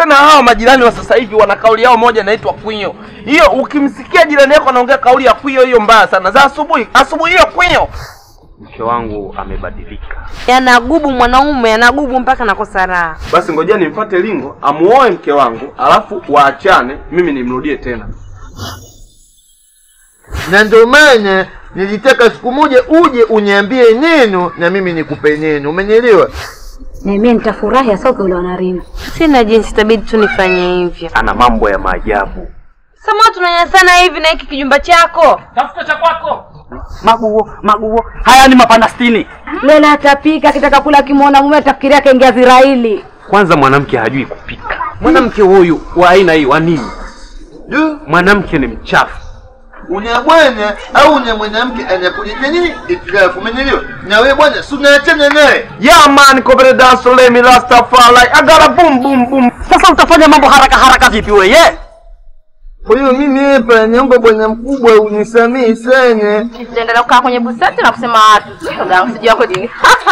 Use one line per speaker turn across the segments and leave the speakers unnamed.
tena hawa majirani wa sasa hivi wana kauli yao moja inaitwa kwinyo. Hiyo ukimsikia jirani yako anaongea kauli ya kwinyo, hiyo mbaya sana. Za asubuhi asubuhi, hiyo kwinyo.
Mke wangu amebadilika.
Yanagubu mwanaume, yanagubu mpaka nakosa raha.
Basi ngojea nimfuate Lingo amuoe mke wangu, alafu waachane, mimi nimrudie tena.
na ndio maana nilitaka siku moja uje uniambie neno na mimi nikupe neno, umenielewa?
Na mimi nitafurahi hasa ukiuliwa na Ringo.
Sina jinsi, itabidi tu nifanye hivyo.
Ana mambo ya maajabu.
Sama tunanyasana hivi na hiki kijumba chako.
Tafuta cha kwako. Maguo, maguo. Haya ni mapanda sitini.
Lela atapika akitaka kula, akimwona mume atafikiria kaingia Israeli.
Kwanza mwanamke hajui kupika. Mwanamke huyu wa aina hii wa nini?
Du,
Mwanamke ni mchafu.
una bwana au una mwanamke anakuletea nini itilafu, umenielewa? Na wewe bwana, si unaachana naye
Yeah man, kobere dance let me Rastafari. I got a boom boom boom.
Sasa utafanya mambo haraka haraka vipi wewe?
Kwa hiyo mimi hapa naomba bwana mkubwa unisamehe sana.
Tutaendelea kukaa kwenye busati na kusema watu. Shoga, usijua yako dini.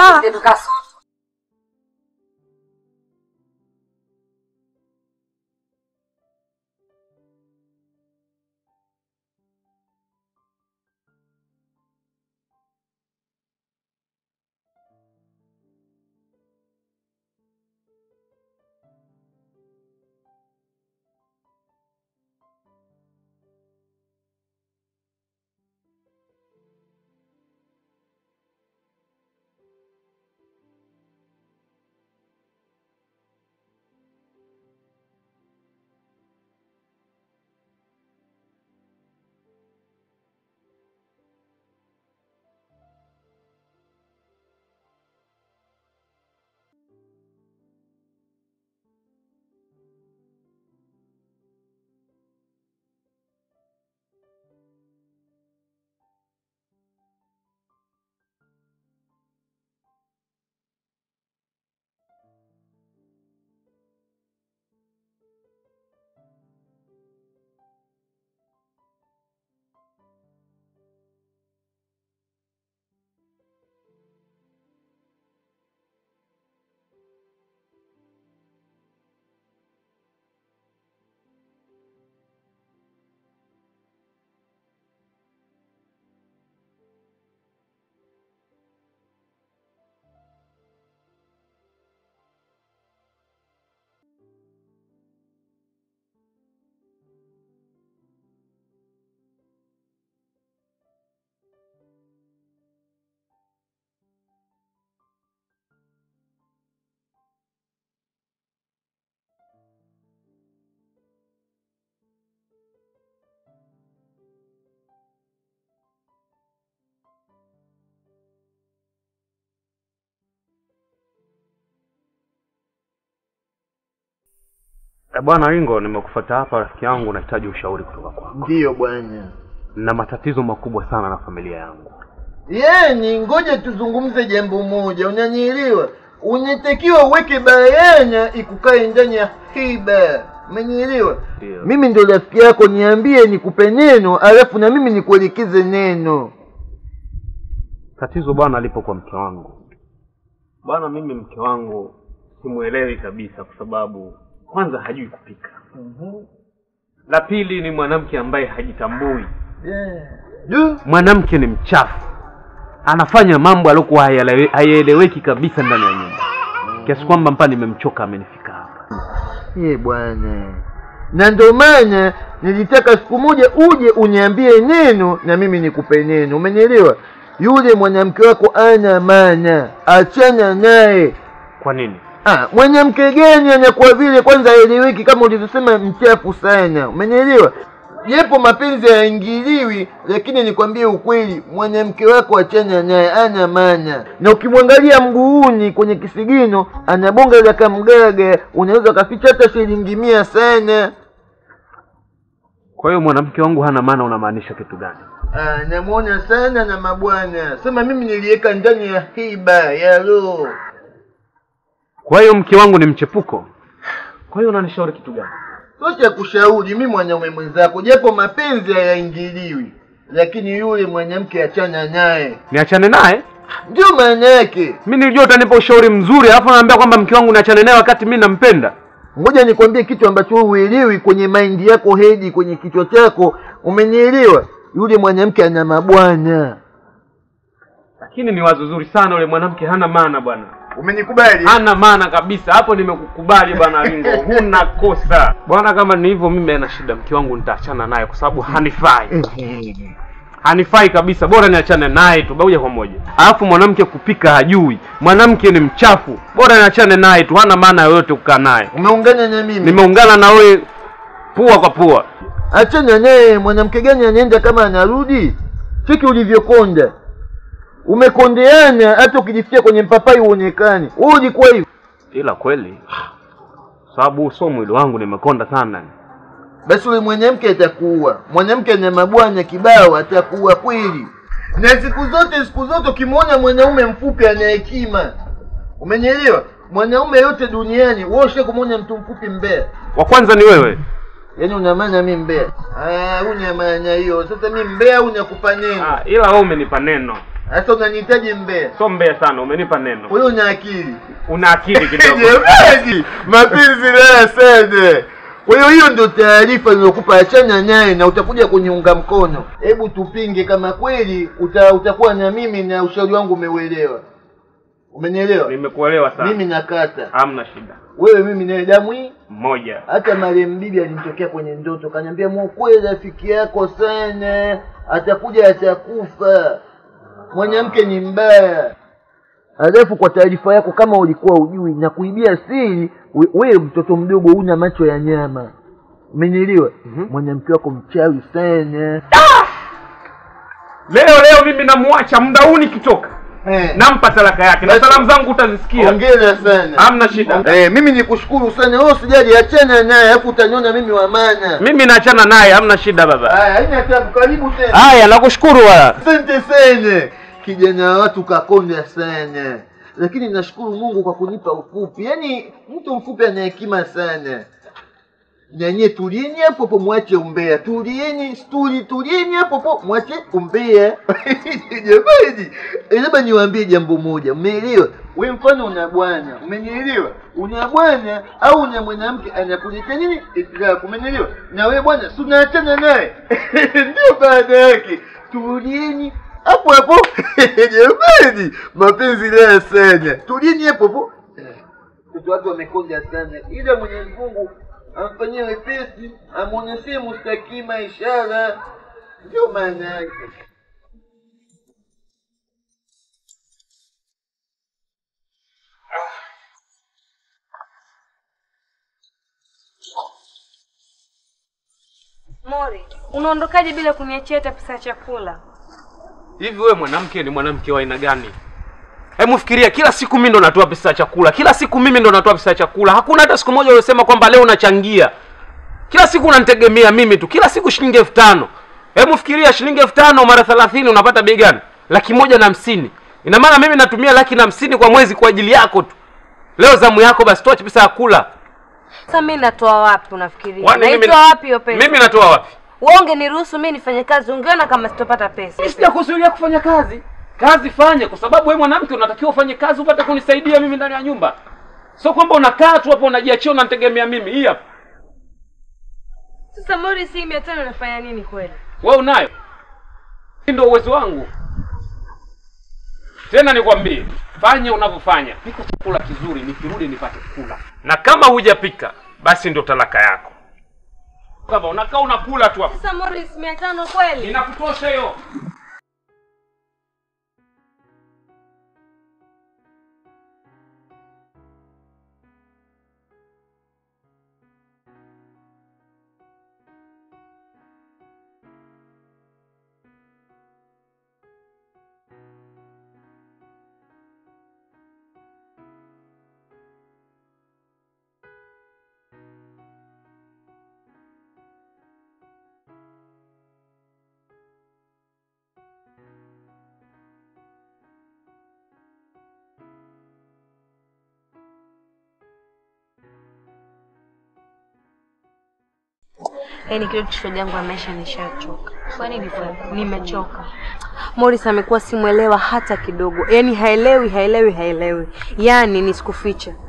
Eh, Bwana Ringo, nimekufuata hapa rafiki yangu, nahitaji ushauri kutoka kwako.
Ndiyo bwana.
Na matatizo makubwa sana na familia yangu.
Yani, ngoja tuzungumze jambo moja, unanielewa? Unatakiwa uweke bayana ikukae ndani ya hiba, umenielewa?
Ndio.
Mimi ndo rafiki yako, niambie nikupe neno, alafu na mimi nikuelekeze neno.
Tatizo bwana lipo kwa mke wangu. Bwana, mimi mke wangu simuelewi kabisa, kwa sababu kwanza hajui kupika. La pili ni mwanamke ambaye hajitambui.
Yeah. Du,
Mwanamke ni mchafu, anafanya mambo aliyokuwa hayalewe- hayaeleweki kabisa ndani ya nyumba, kiasi kwamba mpaka nimemchoka, amenifika hapa.
ye bwana, na ndo maana nilitaka siku moja uje uniambie neno na mimi nikupe neno, umenielewa? Yule mwanamke wako ana maana, achana naye.
Kwa nini?
Ah, mwanamke gani anakuwa vile kwanza haeleweki kama ulivyosema mchafu sana, umenielewa? Japo mapenzi hayaingiliwi, lakini nikwambie ukweli, mwanamke wako achana naye, ana maana. Na ukimwangalia mguuni kwenye kisigino, ana bonga la kamgaga, unaweza ukaficha hata shilingi mia sana.
Kwa hiyo mwanamke wangu hana maana, unamaanisha kitu gani?
Ah, namwona sana na mabwana, sema mimi niliweka ndani ya hiba ya roho.
Kwa hiyo mke wangu ni mchepuko. Kwa hiyo unanishauri kitu gani?
Sio cha kushauri mimi mwanaume mwenzako, japo mapenzi hayaingiliwi, lakini yule mwanamke achana naye,
Niachane naye?
ndio maana yake.
Mi nilijua utanipa ushauri mzuri, alafu naambia kwamba mke wangu niachane naye wakati mi nampenda.
ngoja nikwambie kitu ambacho wewe uelewi kwenye maindi yako hedi kwenye kichwa chako umenielewa yule mwanamke ana mabwana
lakini ni wazo zuri sana yule mwanamke hana maana bwana
umenikubali
hana maana kabisa hapo nimekukubali bwana ringo huna kosa bwana kama ni hivyo mimi ana shida mke wangu nitaachana naye kwa sababu hanifai hanifai kabisa bora niachane naye tu moja kwa moja alafu mwanamke kupika hajui mwanamke ni mchafu bora niachane naye tu hana maana yoyote kukaa naye
umeungana na mimi
nimeungana na wewe pua kwa pua
achana naye mwanamke gani anaenda kama anarudi cheki ulivyokonda umekondeana hata ukijifikia kwenye mpapai uonekani wewe ulikuwa hivyo
ila kweli sababu so mwili wangu nimekonda sana
basi ule mwanamke atakuua mwanamke ana mabwana kibao atakuua kweli na siku zote siku zote ukimwona mwanaume mfupi ana hekima umenielewa mwanaume yote duniani wewe ushe kumwona mtu mfupi mbea
wa kwanza ni wewe
yaani una maana mi mbea Ah, una maana hiyo sasa mi mbea au nakupa neno
ah, ila wewe umenipa neno
sasa unanihitaji mbea
so mbaya sana umenipa neno
wewe una akili
una akili kidogo
Jamani, mapenzi laya sana. Kwa hiyo hiyo ndio taarifa nilokupa, achana naye na utakuja kuniunga mkono. Hebu tupinge kama kweli uta, utakuwa na mimi na ushauri wangu umeuelewa. Umenielewa?
nimekuelewa sana
Mimi nakata
hamna shida
wewe, mimi naye damu hii.
mmoja
Hata marehemu bibi alinitokea kwenye ndoto, kaniambia mwokoe rafiki yako sana, atakuja atakufa. Mwanamke ni mbaya. Alafu kwa taarifa yako, kama ulikuwa ujui na kuibia siri, we- wewe mtoto mdogo una macho ya nyama, umenielewa? Mwanamke wako mchawi sana.
leo leo mimi namwacha muda huu nikitoka
Eh,
nampa talaka yake na
Basi-
salamu zangu utazisikia
Hongera sana.
hamna shida
Eh, mimi nikushukuru sana. Wewe usijali, achana naye, alafu utaniona mimi wa maana.
mimi naachana naye hamna shida baba
Haya, haina tabu, karibu tena.
haya nakushukuru wala
Asante sana kijana wa watu kakonda sana, lakini nashukuru Mungu kwa kunipa ufupi. Yaani mtu mfupi ana hekima sana. Nanye tulieni hapo hapo, mwache umbea. Tulieni stuli, tulieni hapo hapo, mwache umbea. Jamani, eh, labda niwaambie jambo moja, umeelewa? We mfano una bwana, umenielewa? Una bwana au una mwanamke anakuletea nini itilaafu, umenielewa? Na we bwana, si unaachana naye ndio baada yake. Tulieni hapo hapo. Jamani, mapenzi laya sana. Tulieni hapo hapo. Watu watu wamekonda sana, ila Mwenyezi Mungu amfanyie wepesi, amwonyeshe mustakima ishara, ndio maana yake.
Mori, unaondokaje bila kuniachia hata pesa ya chakula?
hivi wewe mwanamke ni mwanamke wa aina gani hebu fikiria kila siku mimi ndo natoa pesa ya chakula kila siku mimi ndo natoa pesa ya chakula hakuna hata siku moja uliosema kwamba leo unachangia kila siku unanitegemea mimi tu kila siku shilingi elfu tano hebu fikiria shilingi elfu tano mara thelathini unapata bei gani laki moja na hamsini ina maana mimi natumia laki na hamsini kwa mwezi kwa ajili yako tu leo zamu yako basi toa pesa ya kula
Sasa mimi natoa wapi unafikiria?
Kwani mimi-
Naitoa wapi hiyo pesa?
mimi natoa wapi
Wewe ungeniruhusu mimi nifanye kazi, ungeona kama sitopata pesa.
Mimi sijakuzuilia kufanya kazi. Kazi fanye, kwa sababu wewe mwanamke unatakiwa ufanye kazi upate kunisaidia mimi ndani ya nyumba, sio kwamba unakaa tu hapo unajiachia unanitegemea mimi. Hii hapa
Sasa Mori, si mia tano nafanya nini kweli?
wewe unayo, hii ndio uwezo wangu. Tena nikwambie, fanya unavyofanya, pika chakula kizuri, nikirudi nipate kula, na kama hujapika basi ndio talaka yako. Kama unakaa unakula tu hapo,
Sasa Mori, si mia tano kweli?
inakutosha hiyo.
Yaani kile kishoga yangu ya maisha nishachoka. Kwa nini kweli? Nimechoka. Morris amekuwa simwelewa hata kidogo. Yaani haelewi, haelewi, haelewi. Yaani nisikuficha.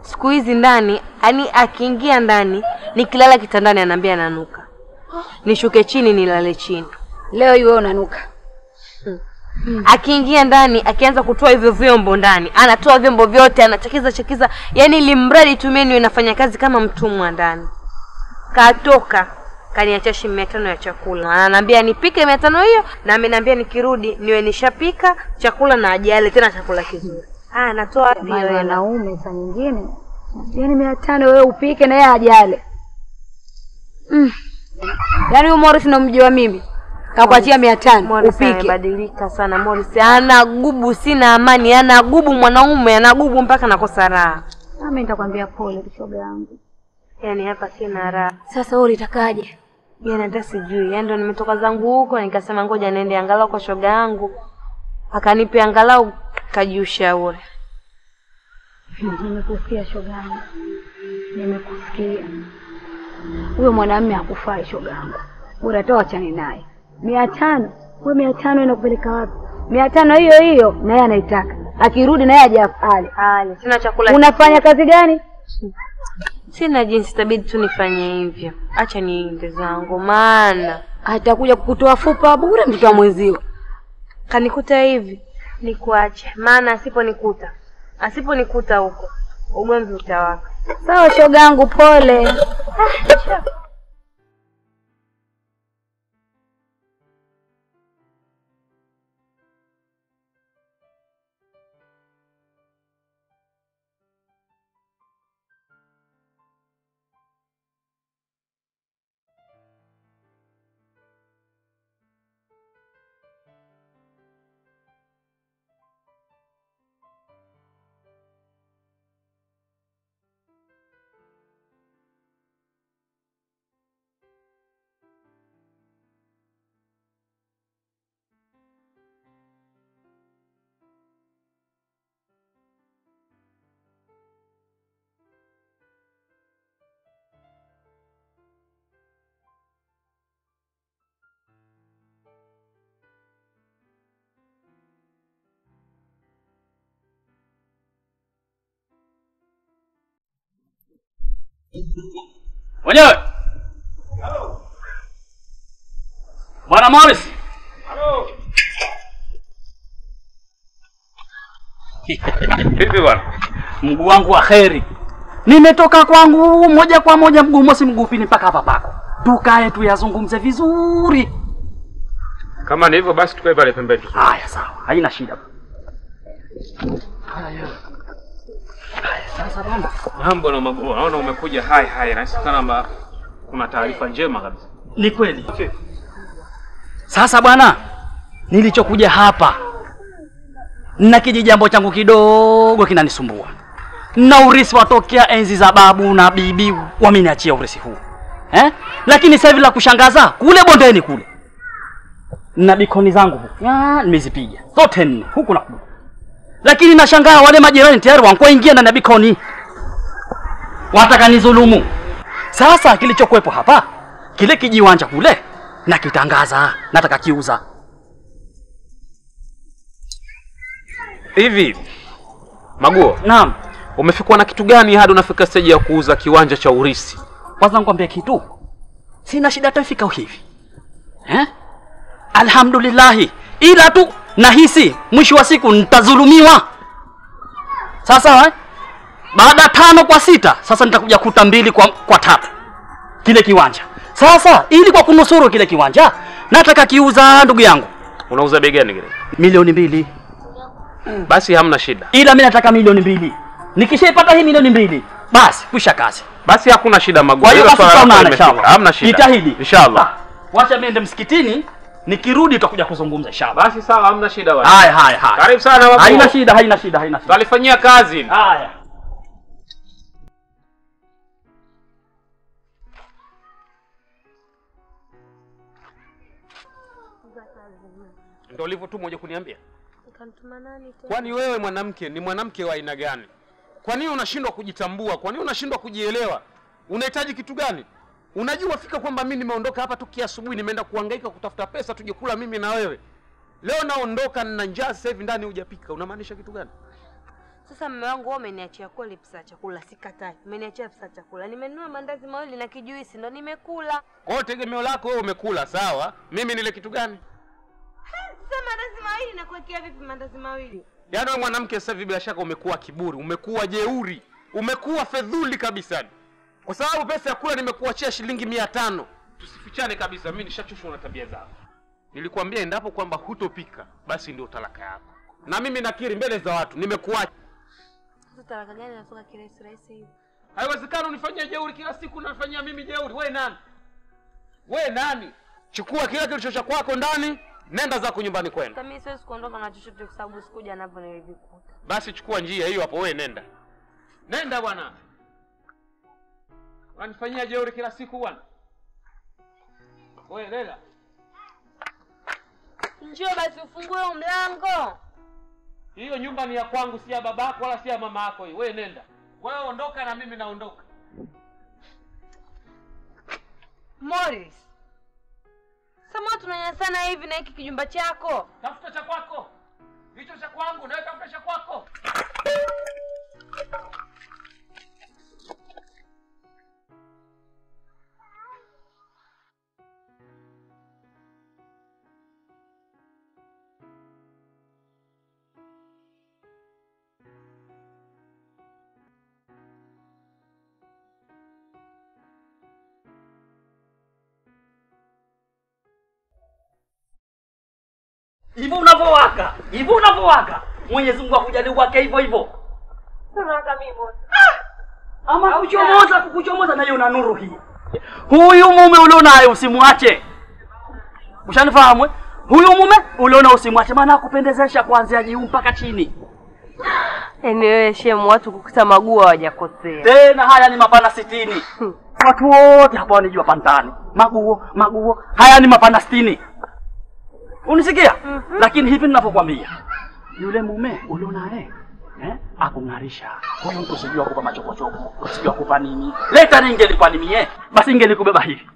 siku hizi ndani, yani akiingia ndani, nikilala kitandani anaambia ananuka, nishuke chini nilale chini.
Leo hii wewe unanuka.
Akiingia ndani, akianza kutoa hivyo vyombo ndani, anatoa vyombo vyote, anachakiza chakiza, yani limradi tu mimi niwe nafanya kazi kama mtumwa ndani. Katoka kaniachia shilingi mia tano ya chakula, ananiambia nipike mia tano hiyo, na ameniambia nikirudi niwe nishapika chakula na ajale tena chakula kizuri. Ah, natoa wapi hiyo
Maana
hela?
wanaume saa nyingine yaani mia tano wewe upike na yeye ajale. Mm. Yaani huyu Morris namjua mimi. Kakuachia mia tano
Morris
upike.
amebadilika sana. Morris ana gubu, sina amani, ana gubu mwanaume, ana gubu mpaka nakosa raha.
Mimi nitakwambia pole kishoga yangu.
Yaani hapa sina raha.
Sasa wewe ulitakaje?
Yaani hata sijui. Yaani ndo nimetoka zangu huko nikasema ngoja niende angalau kwa shoga yangu. Akanipe angalau kajiushauri.
Nimekusikia shoga yangu. Nimekusikia. Huyo mwanamume hakufai shoga yangu. Bora toa achane naye. Mia tano. Wewe mia tano inakupeleka wapi? Mia tano hiyo hiyo na yeye anaitaka. Akirudi na yeye aje ale.
Ale, sina chakula.
Unafanya kazi gani?
Sina jinsi, itabidi tu nifanye hivyo. Acha niende zangu, maana
Atakuja kukutoa fupa bure mtoto wa mwenzio.
kanikuta hivi nikuache, maana asiponikuta asiponikuta huko ugomvi utawaka.
Sawa shoga yangu, pole.
Wenyewe. Bwana Morris.
Vipi bwana?
Mguu wangu wa kheri. Nimetoka kwangu moja kwa moja mguu mosi mguu pili mpaka hapa pako. Tukae tuyazungumze vizuri.
Kama ni hivyo basi tukae pale pembeni.
Haya sawa, haina shida. Haya. Haya sasa bwana.
Mambo na magumu. Naona umekuja hai hai. Nahisi kama kuna taarifa njema kabisa.
Ni kweli. Sasa bwana, nilichokuja hapa na kijijambo changu kidogo kinanisumbua, na urisi watokea enzi za babu na bibi wameniachia urisi huu eh? Lakini sasa hivi la kushangaza, kule bondeni kule na bikoni zangu huku Ah, nimezipiga zote nne huku na kule, lakini nashangaa wale majirani tayari wankuingia ndani ya bikoni, wataka nizulumu. Sasa kilichokuwepo hapa kile kijiwanja kule nakitangaza, nataka kiuza.
Hivi Maguo,
Naam,
umefikwa na kitu gani hadi unafika stage ya kuuza kiwanja cha urisi?
kwanza nikwambie kitu, sina shida hata ifika hivi eh? Alhamdulillahi, ila tu nahisi mwisho wa siku nitadhulumiwa. Sasa eh? baada ya tano kwa sita, sasa nitakuja kuta mbili kwa, kwa tatu kile kiwanja. Sasa ili kwa kunusuru kile kiwanja, nataka kiuza, ndugu yangu,
Unauza bei gani kile?
milioni mbili.
Basi hamna shida.
ila mi nataka milioni mbili. Nikishaipata hii milioni mbili, basi kwisha kazi.
Basi hakuna shida Maguo.
Kwa hiyo
Hilo
basi
swala lako
tutaonana
limefika.
inshallah.
Hamna shida.
Jitahidi.
Inshallah.
Ah, Wacha niende msikitini, nikirudi tutakuja kuzungumza inshallah.
Basi sawa, hamna shida bwana.
Haya haya haya.
Karibu sana Maguo.
Haina shida, haina shida, haina shida.
Tutalifanyia kazi.
Haya.
Ndio ulivyotumwa uje kuniambia?
Kanituma nani tena?
Kwani wewe mwanamke ni mwanamke wa aina gani? Kwa nini unashindwa kujitambua? Kwa nini unashindwa kujielewa? Unahitaji kitu gani? Unajua fika kwamba mimi nimeondoka hapa tu asubuhi, nimeenda kuhangaika kutafuta pesa tuje kula mimi na wewe. Leo naondoka na njaa sasa hivi ndani hujapika. Unamaanisha kitu gani?
Sasa mume wangu wewe umeniachia kweli pesa ya chakula, sikatai. Umeniachia pesa ya chakula. Nimenunua mandazi mawili na kijuisi ndo nimekula.
Kwa hiyo tegemeo lako wewe umekula, sawa. Mimi nile kitu gani?
Sasa mandazi mawili nakuwekea vipi mandazi mawili?
Yaani wewe mwanamke sasa hivi bila shaka umekuwa kiburi, umekuwa jeuri, umekuwa fedhuli kabisa. Kwa sababu pesa ya kula nimekuachia shilingi mia tano. Tusifichane kabisa, mimi nishachoshwa na tabia zako. Nilikwambia endapo kwamba hutopika, basi ndio talaka yako. Na mimi nakiri mbele za watu, nimekuacha.
Sasa talaka gani inatoka kirahisi rahisi hivi?
Haiwezekani unifanyie jeuri kila siku, unanifanyia mimi jeuri. We nani? We nani? Chukua kila kilicho cha kwako ndani, nenda zako nyumbani kwenu.
Sasa mimi siwezi kuondoka na chochote kwa sababu sikuja navyo nilivikuta.
Basi chukua njia hiyo hapo, we nenda, nenda bwana. Unanifanyia jeuri kila siku bwana. We Lela,
Njoo basi ufungue huu mlango.
hiyo nyumba ni ya kwangu, si ya babako wala si ya mama yako. Hii we nenda, wewe ondoka na mimi naondoka.
Morris. Sasa tunanyanyasana hivi na hiki kijumba chako.
Tafuta cha kwako, hicho cha kwangu, nawe tafuta cha kwako.
hivyo unavyowaka hivyo unavyowaka mwenyezi mungu akujali wake hivyo hivyo Ah! ama kuchomoza kukuchomoza nayo una nuru hii huyu mume ulionaye usimwache ushanifahamu eh? huyu mume uliona usimwache maana akupendezesha kuanzia juu mpaka chini
Yaani wewe shemu watu kukuta maguo hawajakosea.
tena haya ni mapana sitini watu wote hapa wanijua pantani maguo maguo haya ni mapana sitini unisikia lakini hivi ninavyokwambia yule mume ulio naye eh, akung'arisha huyu mtu sijui akupa machokochoko sijui akupa nini leta ningelikuwa ni mie basi ingelikubeba hivi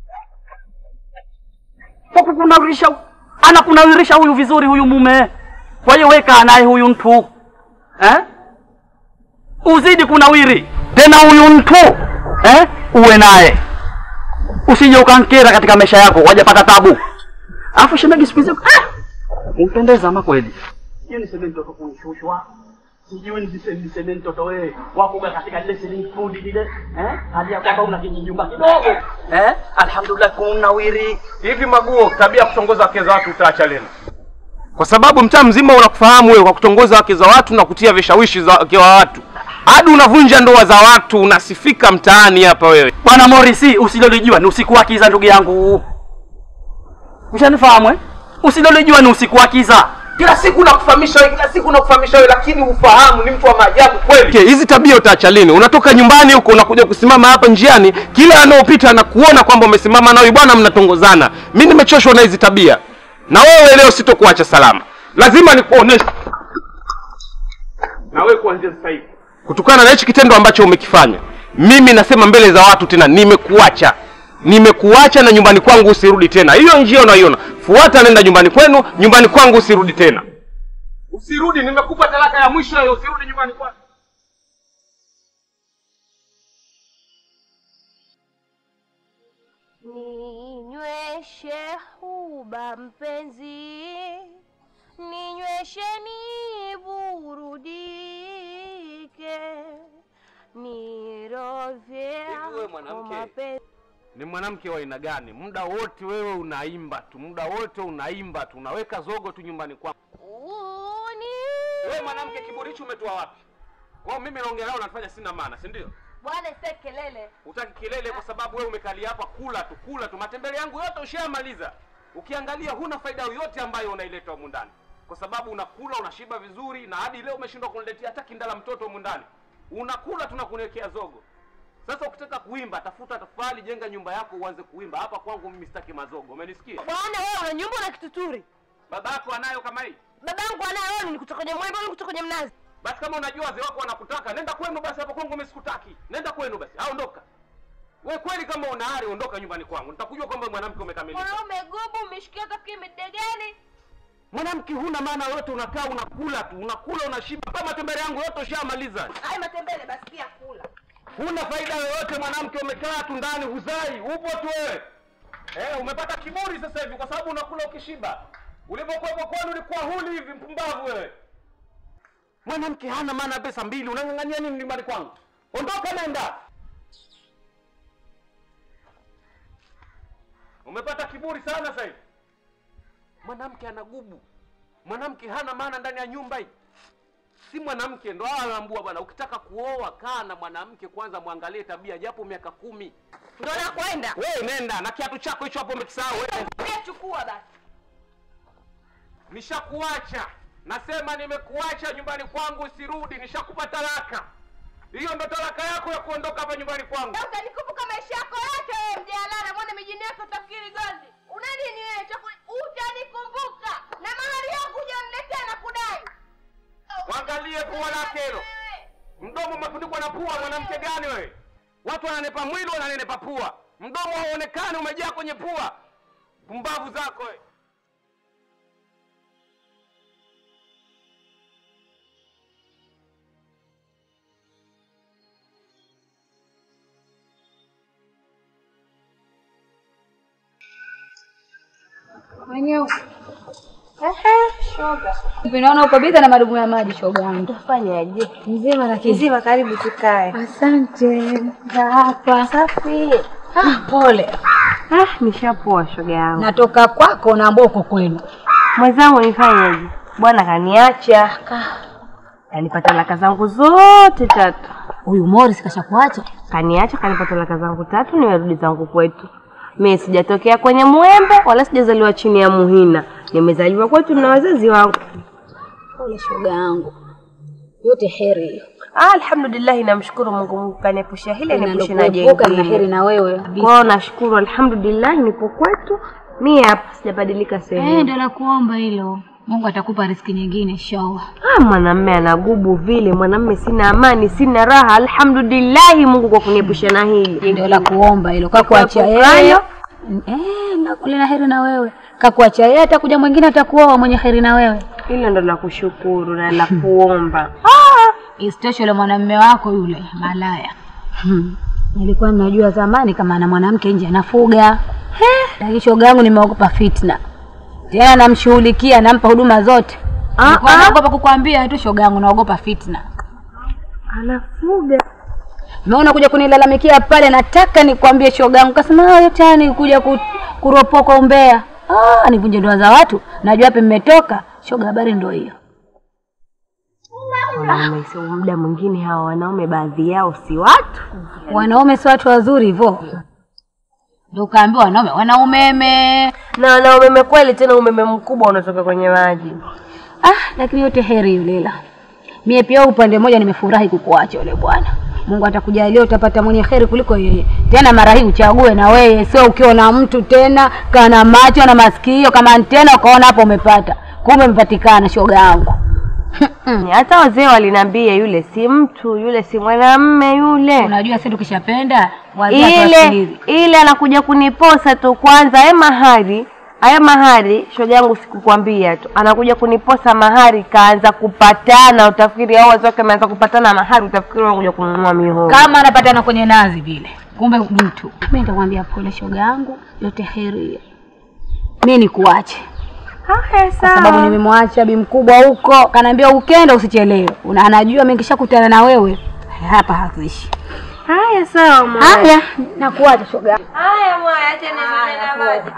kwa kukunawirisha anakunawirisha huyu vizuri huyu mume kwa hiyo weka naye huyu mtu eh? uzidi kunawiri tena huyu mtu eh? uwe naye usije ukankera katika maisha yako wajapata tabu alafu shemegi siku hizi ah! umpendeza ama kweli hiyo niseme mtoto kunshushwa sijui niseme niseme mtoto wewe wakuga katika lile swimming pool lile eh hali ya kwamba una kijijumba kidogo eh alhamdulillah kunawiri
Hivi maguo, tabia ya kutongoza wake za watu utaacha lini? Kwa sababu mtaa mzima unakufahamu wewe kwa kutongoza wake za watu na kutia vishawishi za wake wa watu, hadi unavunja ndoa za watu, unasifika mtaani hapa wewe.
bwana Morisi usilolijua ni usiku wa kiza ndugu yangu ushanifahamu eh usilolijua ni usiku wa kiza
Kila siku nakufahamisha wewe, kila siku nakufahamisha wewe, lakini ufahamu ni mtu wa maajabu kweli. Okay, hizi tabia utaacha lini? Unatoka nyumbani huko unakuja kusimama hapa njiani, kila anaopita anakuona kwamba umesimama nawe bwana, mnatongozana. Mimi nimechoshwa na hizi tabia, na wewe leo sitokuacha salama, lazima nikuoneshe na wewe kuanzia sasa hivi, kutokana na hichi kitendo ambacho umekifanya. Mimi nasema mbele za watu tena, nimekuacha nimekuacha na nyumbani kwangu usirudi tena. Hiyo njia unaiona, fuata, nenda nyumbani kwenu, nyumbani kwangu usirudi tena. Usirudi, nimekupa talaka ya mwisho hiyo, usirudi nyumbani kwangu.
Ninyweshe huba mpenzi, ninyweshe niburudike, nirovye
Hivi wewe mwanamke?
mapenzi.
Ni mwanamke wa aina gani? Muda wote wewe unaimba tu, muda wote unaimba tu, unaweka zogo tu nyumbani kwangu. Wewe mwanamke, kiburi hicho umetoa wapi? Wao mimi naongea nao nafanya sina maana, si ndio?
Bwana sasa kelele.
Utaki kelele kwa sababu wewe umekalia hapa kula tu kula tu. Matembele yangu yote ushamaliza. Ukiangalia huna faida yoyote ambayo unaileta humu ndani, kwa sababu unakula unashiba vizuri, na hadi leo umeshindwa kuniletea hata kindala mtoto humu ndani. Unakula tunakuniwekea zogo. Sasa ukitaka kuimba, tafuta tafali, jenga nyumba yako, uanze kuimba. Hapa kwangu mimi sitaki mazogo, umenisikia?
Bwana wewe una nyumba na kituturi.
Babako anayo kama hii.
Babangu anaye wewe ni kutoka kwenye mwembe ni kutoka kwenye mnazi.
Basi kama unajua wazee wako wanakutaka, nenda kwenu basi. Hapa kwangu mimi sikutaki, nenda kwenu basi, au ondoka. We kweli, kama una hari, ondoka nyumbani kwangu, nitakujua kwamba mwanamke umekamilika.
Mwanaume gubu umeshikia tafikiri midegani.
Mwanamke huna maana yote, unakaa unakula tu, unakula unashiba. Kama matembele yangu yote ushamaliza,
Haya matembele basi pia kula.
huna faida yoyote. Mwanamke umekaa tu ndani, huzai, upo tu wewe. Eh, umepata kiburi sasa hivi kwa sababu unakula ukishiba. Ulipokuwa kwani ulikuwa huli hivi, mpumbavu wewe. Mwanamke hana maana ya pesa mbili, unang'ang'ania nini nyumbani kwangu? Ondoka, nenda. Umepata kiburi sana sasa hivi. Mwanamke ana gubu, mwanamke hana maana ndani ya nyumba hii. Si mwanamke ndo hawa anaambua bwana, ukitaka kuoa kaa na mwanamke kwanza, mwangalie tabia japo miaka kumi.
Ndio nakwenda.
Wewe nenda na kiatu chako hicho hapo umekisahau. Wewe
Pia chukua basi.
nishakuacha, nasema nimekuacha nyumbani kwangu, usirudi. Nishakupa talaka, hiyo ndo talaka yako ya kuondoka hapa nyumbani kwangu.
Na utanikumbuka maisha yako yote wewe mjalala, mwana mijini yako utafikiri gozi. Una nini wewe? Chaku- Utanikumbuka. Na mahari yangu hujamletea na kudai.
Mwangalie pua lake hilo, mdomo umefunikwa na pua. Mwanamke gani wewe? Watu wananepa mwili, wananenepa pua, mdomo hauonekani, umejaa kwenye pua. Pumbavu zako wewe.
Mwenyewe. Hivi naona uko biza na madumu ya maji shoga yangu.
Fanyaje?
Mzima lakini.
Kizima, karibu tukae.
Asante. Za hapa.
Safi.
Ah, pole.
Ah, nishapoa shoga yangu.
Natoka kwako naambia uko kwenu.
Mwenzangu nifanyeje? Bwana kaniacha. Kanipa talaka zangu zote tatu.
Huyu Morris kashakuacha.
Kaniacha, kanipa talaka zangu tatu, nimerudi zangu kwetu. Mimi sijatokea kwenye mwembe wala sijazaliwa chini ya muhina. Nimezaliwa kwetu na wazazi wangu.
Pole shoga yangu. Yote heri hiyo.
Ah, alhamdulillah, namshukuru Mungu, Mungu kaniepusha hili niepushe na
Kuepuka na heri
jengine.
na wewe.
Kwa hiyo nashukuru, alhamdulillah, nipo kwetu. Mimi hapa sijabadilika
Eh,
sehemu.
ndio nakuomba hilo. Mungu atakupa riziki nyingine inshallah.
Ah, mwanamme anagubu vile, mwanamme sina amani, sina raha. Alhamdulillahi Mungu kwa kuniepusha na hili.
Ndio la kuomba hilo. Kakuacha yeye.
Kuepukana.
Eh, nakule na heri na wewe. Kakuacha yeye atakuja mwingine atakuoa mwenye heri na wewe.
Hilo ndo la kushukuru na la kuomba.
Isitoshe yule mwanamume wako yule malaya. Hmm. Nilikuwa ninajua zamani kama ana mwanamke nje anafuga. Lakini shoga yangu nimeogopa fitna. Tena namshughulikia, nampa huduma zote.
Ah,
Nilikuwa
ah.
naogopa kukwambia tu shoga yangu naogopa fitna.
Anafuga.
Umeona kuja kunilalamikia pale, nataka nikwambie shoga yangu, kasema "Ah, yote haya ni kuja ku, kuropoka umbea. Ah, nivunje ndoa za watu, najua wapi mmetoka. Shoga, habari ndio hiyo.
Wanaume sio muda mwingine, hawa wanaume baadhi yao si watu.
Wanaume si watu wazuri hivyo. Ndio kaambiwa wanaume wana umeme.
Na wana umeme kweli, tena umeme mkubwa unatoka kwenye maji.
Ah, lakini yote heri yulela. Mie pia upande mmoja nimefurahi kukuacha yule bwana. Mungu atakujalia utapata mwenye heri kuliko yeye. Tena mara hii uchague na wewe, sio ukiona mtu tena kana macho na masikio kama antena ukaona hapo umepata. Kumbe umepatikana shoga yangu.
Hata wazee waliniambia yule si mtu, yule si mwanamme yule.
Unajua sisi tukishapenda wazee
ile
hatuwasikilizi.
ile anakuja kuniposa tu kwanza, haya mahari haya mahari, shoga yangu, sikukwambia tu, anakuja kuniposa mahari, kaanza kupatana, utafikiri hao wazee wake ameanza kupatana mahari, utafikiri wanakuja kununua mihogo.
Kama anapatana kwenye nazi vile. Kumbe mtu. Mimi nitakwambia pole shoga yangu, yote heri. Mimi nikuache.
Haya,
kwa sababu nimemwacha bi mkubwa huko, kanaambia ukenda usichelewe. Una anajua mimi nikishakutana na wewe hapa hakuishi.
Haya, sawa mwa.
Haya, nakuacha shoga.
Haya mwa, acha nimeme na maji.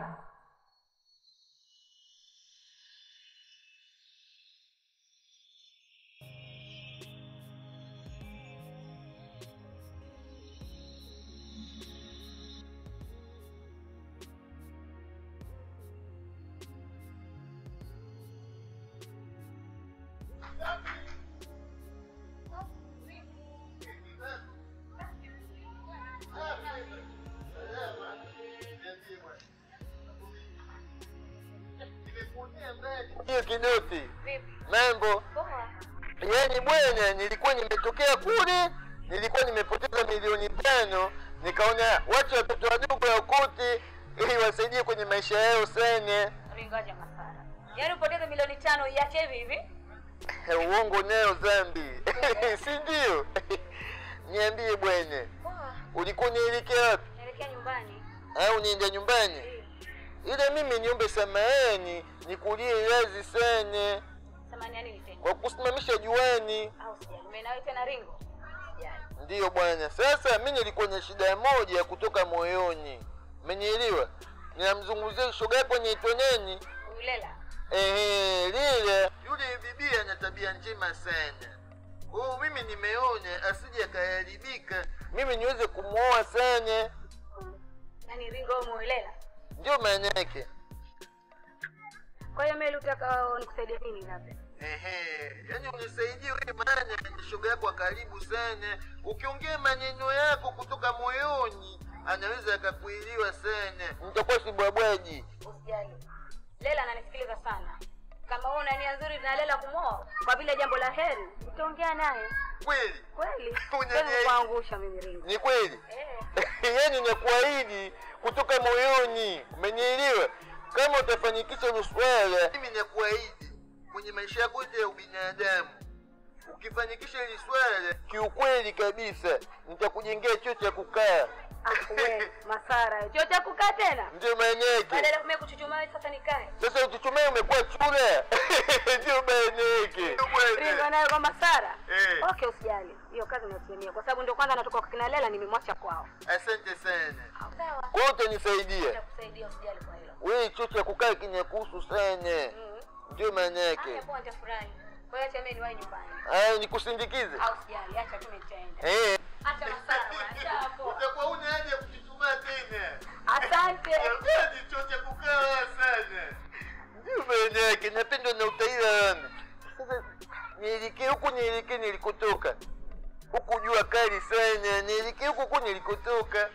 hiyo kidoti mambo yani bwana nilikuwa nimetokea kule nilikuwa nimepoteza milioni tano nikaona watu watoto wadogo ya kuti ili wasaidie kwenye maisha yao sana
Yaani upoteze milioni tano iache hivi hivi?
Uongo nayo dhambi, si ndio? Niambie bwenye, ulikuwa unaelekea wapi?
Naelekea nyumbani.
au niende nyumbani? Ile mimi niombe samahani, nikulie radhi sana
Samani yani nitende.
kwa kusimamisha juani.
Au sijali. Umenawe tena ringo? Sijali.
Ndiyo bwana. Sasa mi nilikuwa na shida moja kutoka moyoni, umenielewa? Ninamzungumzia shoga yako anaitwa nani?
Ulela.
Ehe, lile yule bibi ana tabia njema sana. Oh, mimi nimeona asije akaharibika, mimi niweze kumwoa sana,
Yaani ringo umuelela.
ndio maana yake.
Kwa hiyo mimi utaka nikusaidie nini labda?
Ehe, yani unisaidie wewe, maana ni shoga yako wa karibu sana. Ukiongea maneno yako kutoka moyoni, anaweza akakuelewa sana. Nitakuwa sibwabwaji.
Usijali. Lela ananisikiliza sana. Kama wewe una nia nzuri na Lela kumwoa kwa vile jambo la heri, utaongea naye.
Kweli
Kweli?
Unaniahidi?
Siwezi kuangusha mimi ringo.
ni kweli,
Eh.
yani nakuahidi kutoka moyoni, umenielewa? Kama utafanikisha hilo swala, mimi nakuahidi kwenye maisha yako yote ya ubinadamu, ukifanikisha hili swala, kiukweli kabisa nitakujengea choo cha kukaa.
Ah, we, Masara. Choo cha kukaa tena?
Ndio maana yake.
Badala ya kumea kuchuchumaa sasa nikae.
Sasa ukichumea umekuwa chura. Ndio maana yake.
Ringo nayo kwa Masara.
Eh.
Okay, usijali. Hiyo kazi nasimamia kwa sababu ndio kwanza natoka kwa kina Lela nimemwacha kwao.
Asante sana.
Sawa.
Kwa hiyo utanisaidia.
Nitakusaidia usijali kwa hilo.
Wewe choo cha kukaa kinakuhusu sana.
Mm.
Ndio maana
Haya,
yake.
poa nitafurahi. Kwa hiyo acha mimi niwahi nyumbani.
Aya, nikusindikize.
Au usijali, acha tu mimi nitaenda.
Eh.
Acha Masara bwana, acha hapo.
Utakuwa una haja ya kujichumaa tena.
Asante.
Jamani, choo cha kukaa sana. Ndio maana yake. Napendwa na utaila wangu. Sasa nielekee huku, nielekee nilikotoka. Huku jua kali sana. Nielekee huku huku nilikotoka.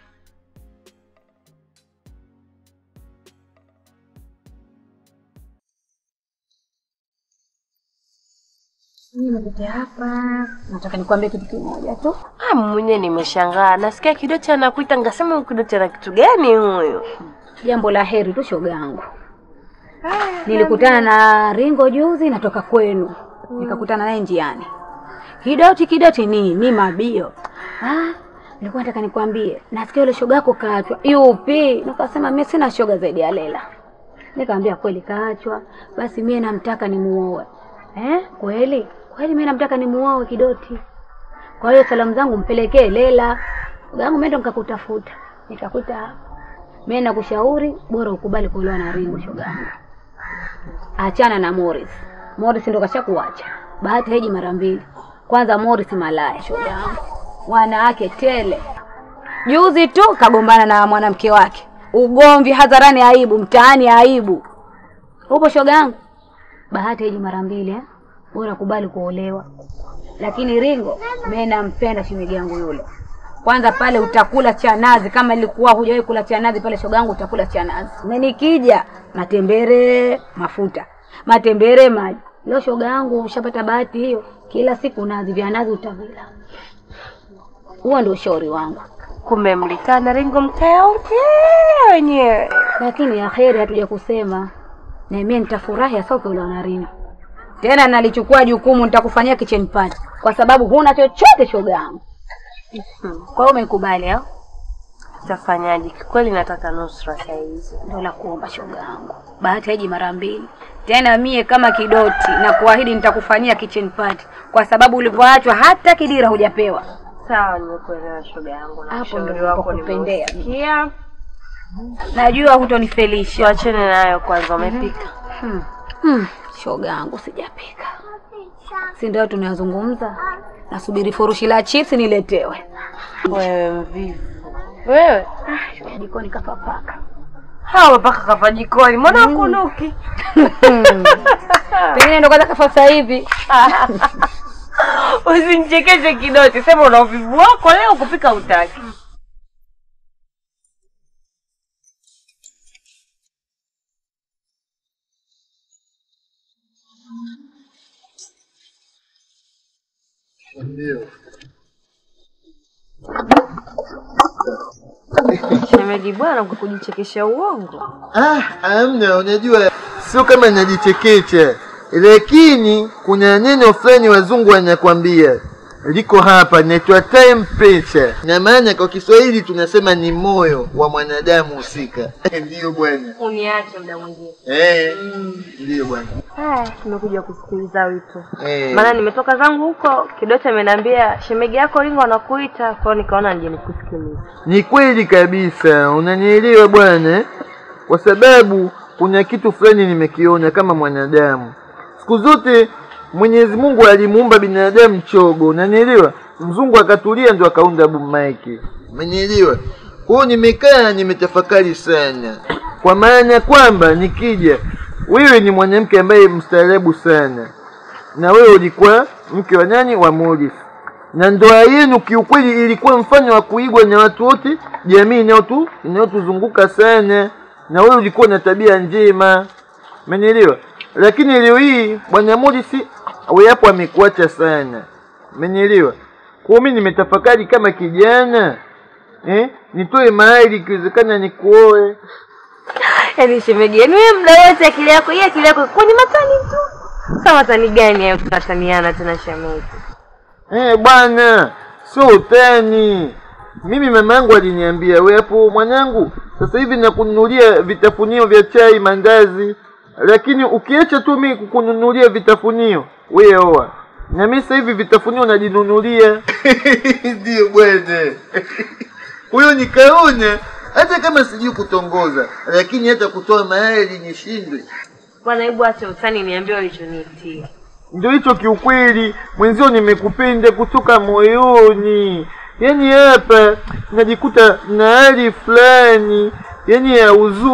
Nimekuja hapa, nataka nikwambie kitu kimoja tu.
Ah, mwenyewe nimeshangaa. Nasikia Kidocha anakuita, ngasema huyu Kidocha na kitu gani huyu?
Jambo la heri tu shoga yangu. Nilikutana na Ringo juzi natoka kwenu. Nikakutana naye njiani. Kidoti kidoti ni ni mabio. Ah, nilikuwa nataka nikwambie, nasikia yule shoga yako kaachwa. Yupi? Nikasema mimi sina shoga zaidi ya Lela. Nikamwambia kweli kaachwa, basi mimi namtaka nimuoe. Eh? Kweli? Kweli mimi namtaka nimuoe Kidoti. Kwa hiyo salamu zangu mpelekee Lela. Shoga yangu mimi ndo nikakutafuta. Nikakuta hapa. Mimi nakushauri bora ukubali kuolewa na Ringo shoga yangu. Achana na Morris. Morris ndo kashakuacha. Bahati haiji mara mbili. Kwanza Morris malaya shoga yangu. Wanawake tele. Juzi tu kagombana na mwanamke wake. Ugomvi hadharani aibu, mtaani aibu. Upo shoga yangu? Bahati haiji mara mbili eh? Bora kubali kuolewa. Lakini Ringo mimi nampenda shemeji yangu yule. Kwanza pale utakula cha nazi kama ilikuwa hujawahi kula cha nazi pale shoga yangu utakula cha nazi. Na nikija matembere mafuta. Matembere maji. Leo shoga yangu ushapata bahati hiyo. Kila siku nazi vya nazi utavila. Huo ndio ushauri wangu.
Kumbe mlikaa na Ringo mkayaongea wenyewe.
Lakini ya heri hatuja kusema. Na mimi nitafurahi hasa ukiolewa na Ringo. Tena nalichukua jukumu nitakufanyia kitchen party kwa sababu huna chochote shoga yangu. Kwa hiyo umekubali au?
Tafanyaje? Kweli nataka nusra saa hizi.
Ndio la kuomba shoga yangu. Bahati haiji mara mbili. Tena mie kama kidoti na kuahidi nitakufanyia kitchen party kwa sababu ulivyoachwa hata kidira hujapewa.
Sawa, nimekuelewa shoga yangu na
Hapo
ushauri
ndio
wako
nakupendea.
nimeusikia.
Najua hutonifelisha.
Tuachane nayo kwanza, umepika?
Hmm. Hmm. Shoga yangu sijapika. Si ndio tunayozungumza? Nasubiri furushi la chips niletewe.
Wewe mvivu. Wewe
Ah, jikoni kapapaka.
hawa mpaka kafa jikoni, mbona ukunuki?
Pengine ndo kwanza kafa sasa hivi.
Usinichekeshe Kidoti, sema una uvivu wako leo kupika utaki. Shemeji bwana, kwa kujichekesha uongo.
Ah, amna, unajua sio kama najichekecha, lakini kuna neno fulani wazungu wanakwambia liko hapa, inaitwa temperature, na maana kwa Kiswahili tunasema ni moyo wa mwanadamu husika. Ndiyo bwana.
Uniache muda mwingine.
Eh, ndiyo bwana.
Haya, tumekuja kusikiliza wito.
Eh.
Maana nimetoka zangu huko, Kidoto ameniambia shemegi yako Ringo anakuita, kwa hiyo nikaona nije nikusikilize.
Ni kweli kabisa, unanielewa bwana, eh? kwa sababu kuna kitu fulani nimekiona kama mwanadamu. Siku zote Mwenyezi Mungu alimuumba binadamu chogo, unanielewa? Mzungu akatulia ndo akaunda bumaiki, umenielewa? Kwa hiyo nimekaa nimetafakari sana, kwa maana kwamba nikija, wewe ni mwanamke ambaye mstaarabu sana, na wewe ulikuwa mke wa nani? Wa Morris na ndoa yenu kiukweli ilikuwa mfano wa kuigwa na watu wote, jamii inayotu inayotuzunguka sana, na wewe ulikuwa na tabia njema, umenielewa? Lakini leo hii bwana Morris wewe hapo amekuacha sana, umenielewa? Kwa hiyo mimi nimetafakari kama kijana eh, nitoe mahali ikiwezekana nikuoe.
Yaani shemegi, yaani wewe muda wote akili yako, hii akili yako kwa ni matani tu. Sasa matani gani hayo tunataniana tena shemegi?
Eh, bwana, sio utani. Mimi mama yangu aliniambia, we hapo mwanangu, sasa hivi nakununulia vitafunio vya chai, mandazi, lakini ukiacha tu mimi kukununulia vitafunio, we oa na mimi sasa hivi vitafunio najinunulia. Ndio bwana. Huyo nikaona hata kama sijui kutongoza, lakini hata kutoa mahali nishindwe.
Bwana, hebu acha utani, niambie ulichoniitia.
Ndio hicho kiukweli, mwenzio nimekupenda kutoka moyoni. Yaani hapa najikuta na hali fulani yaani ya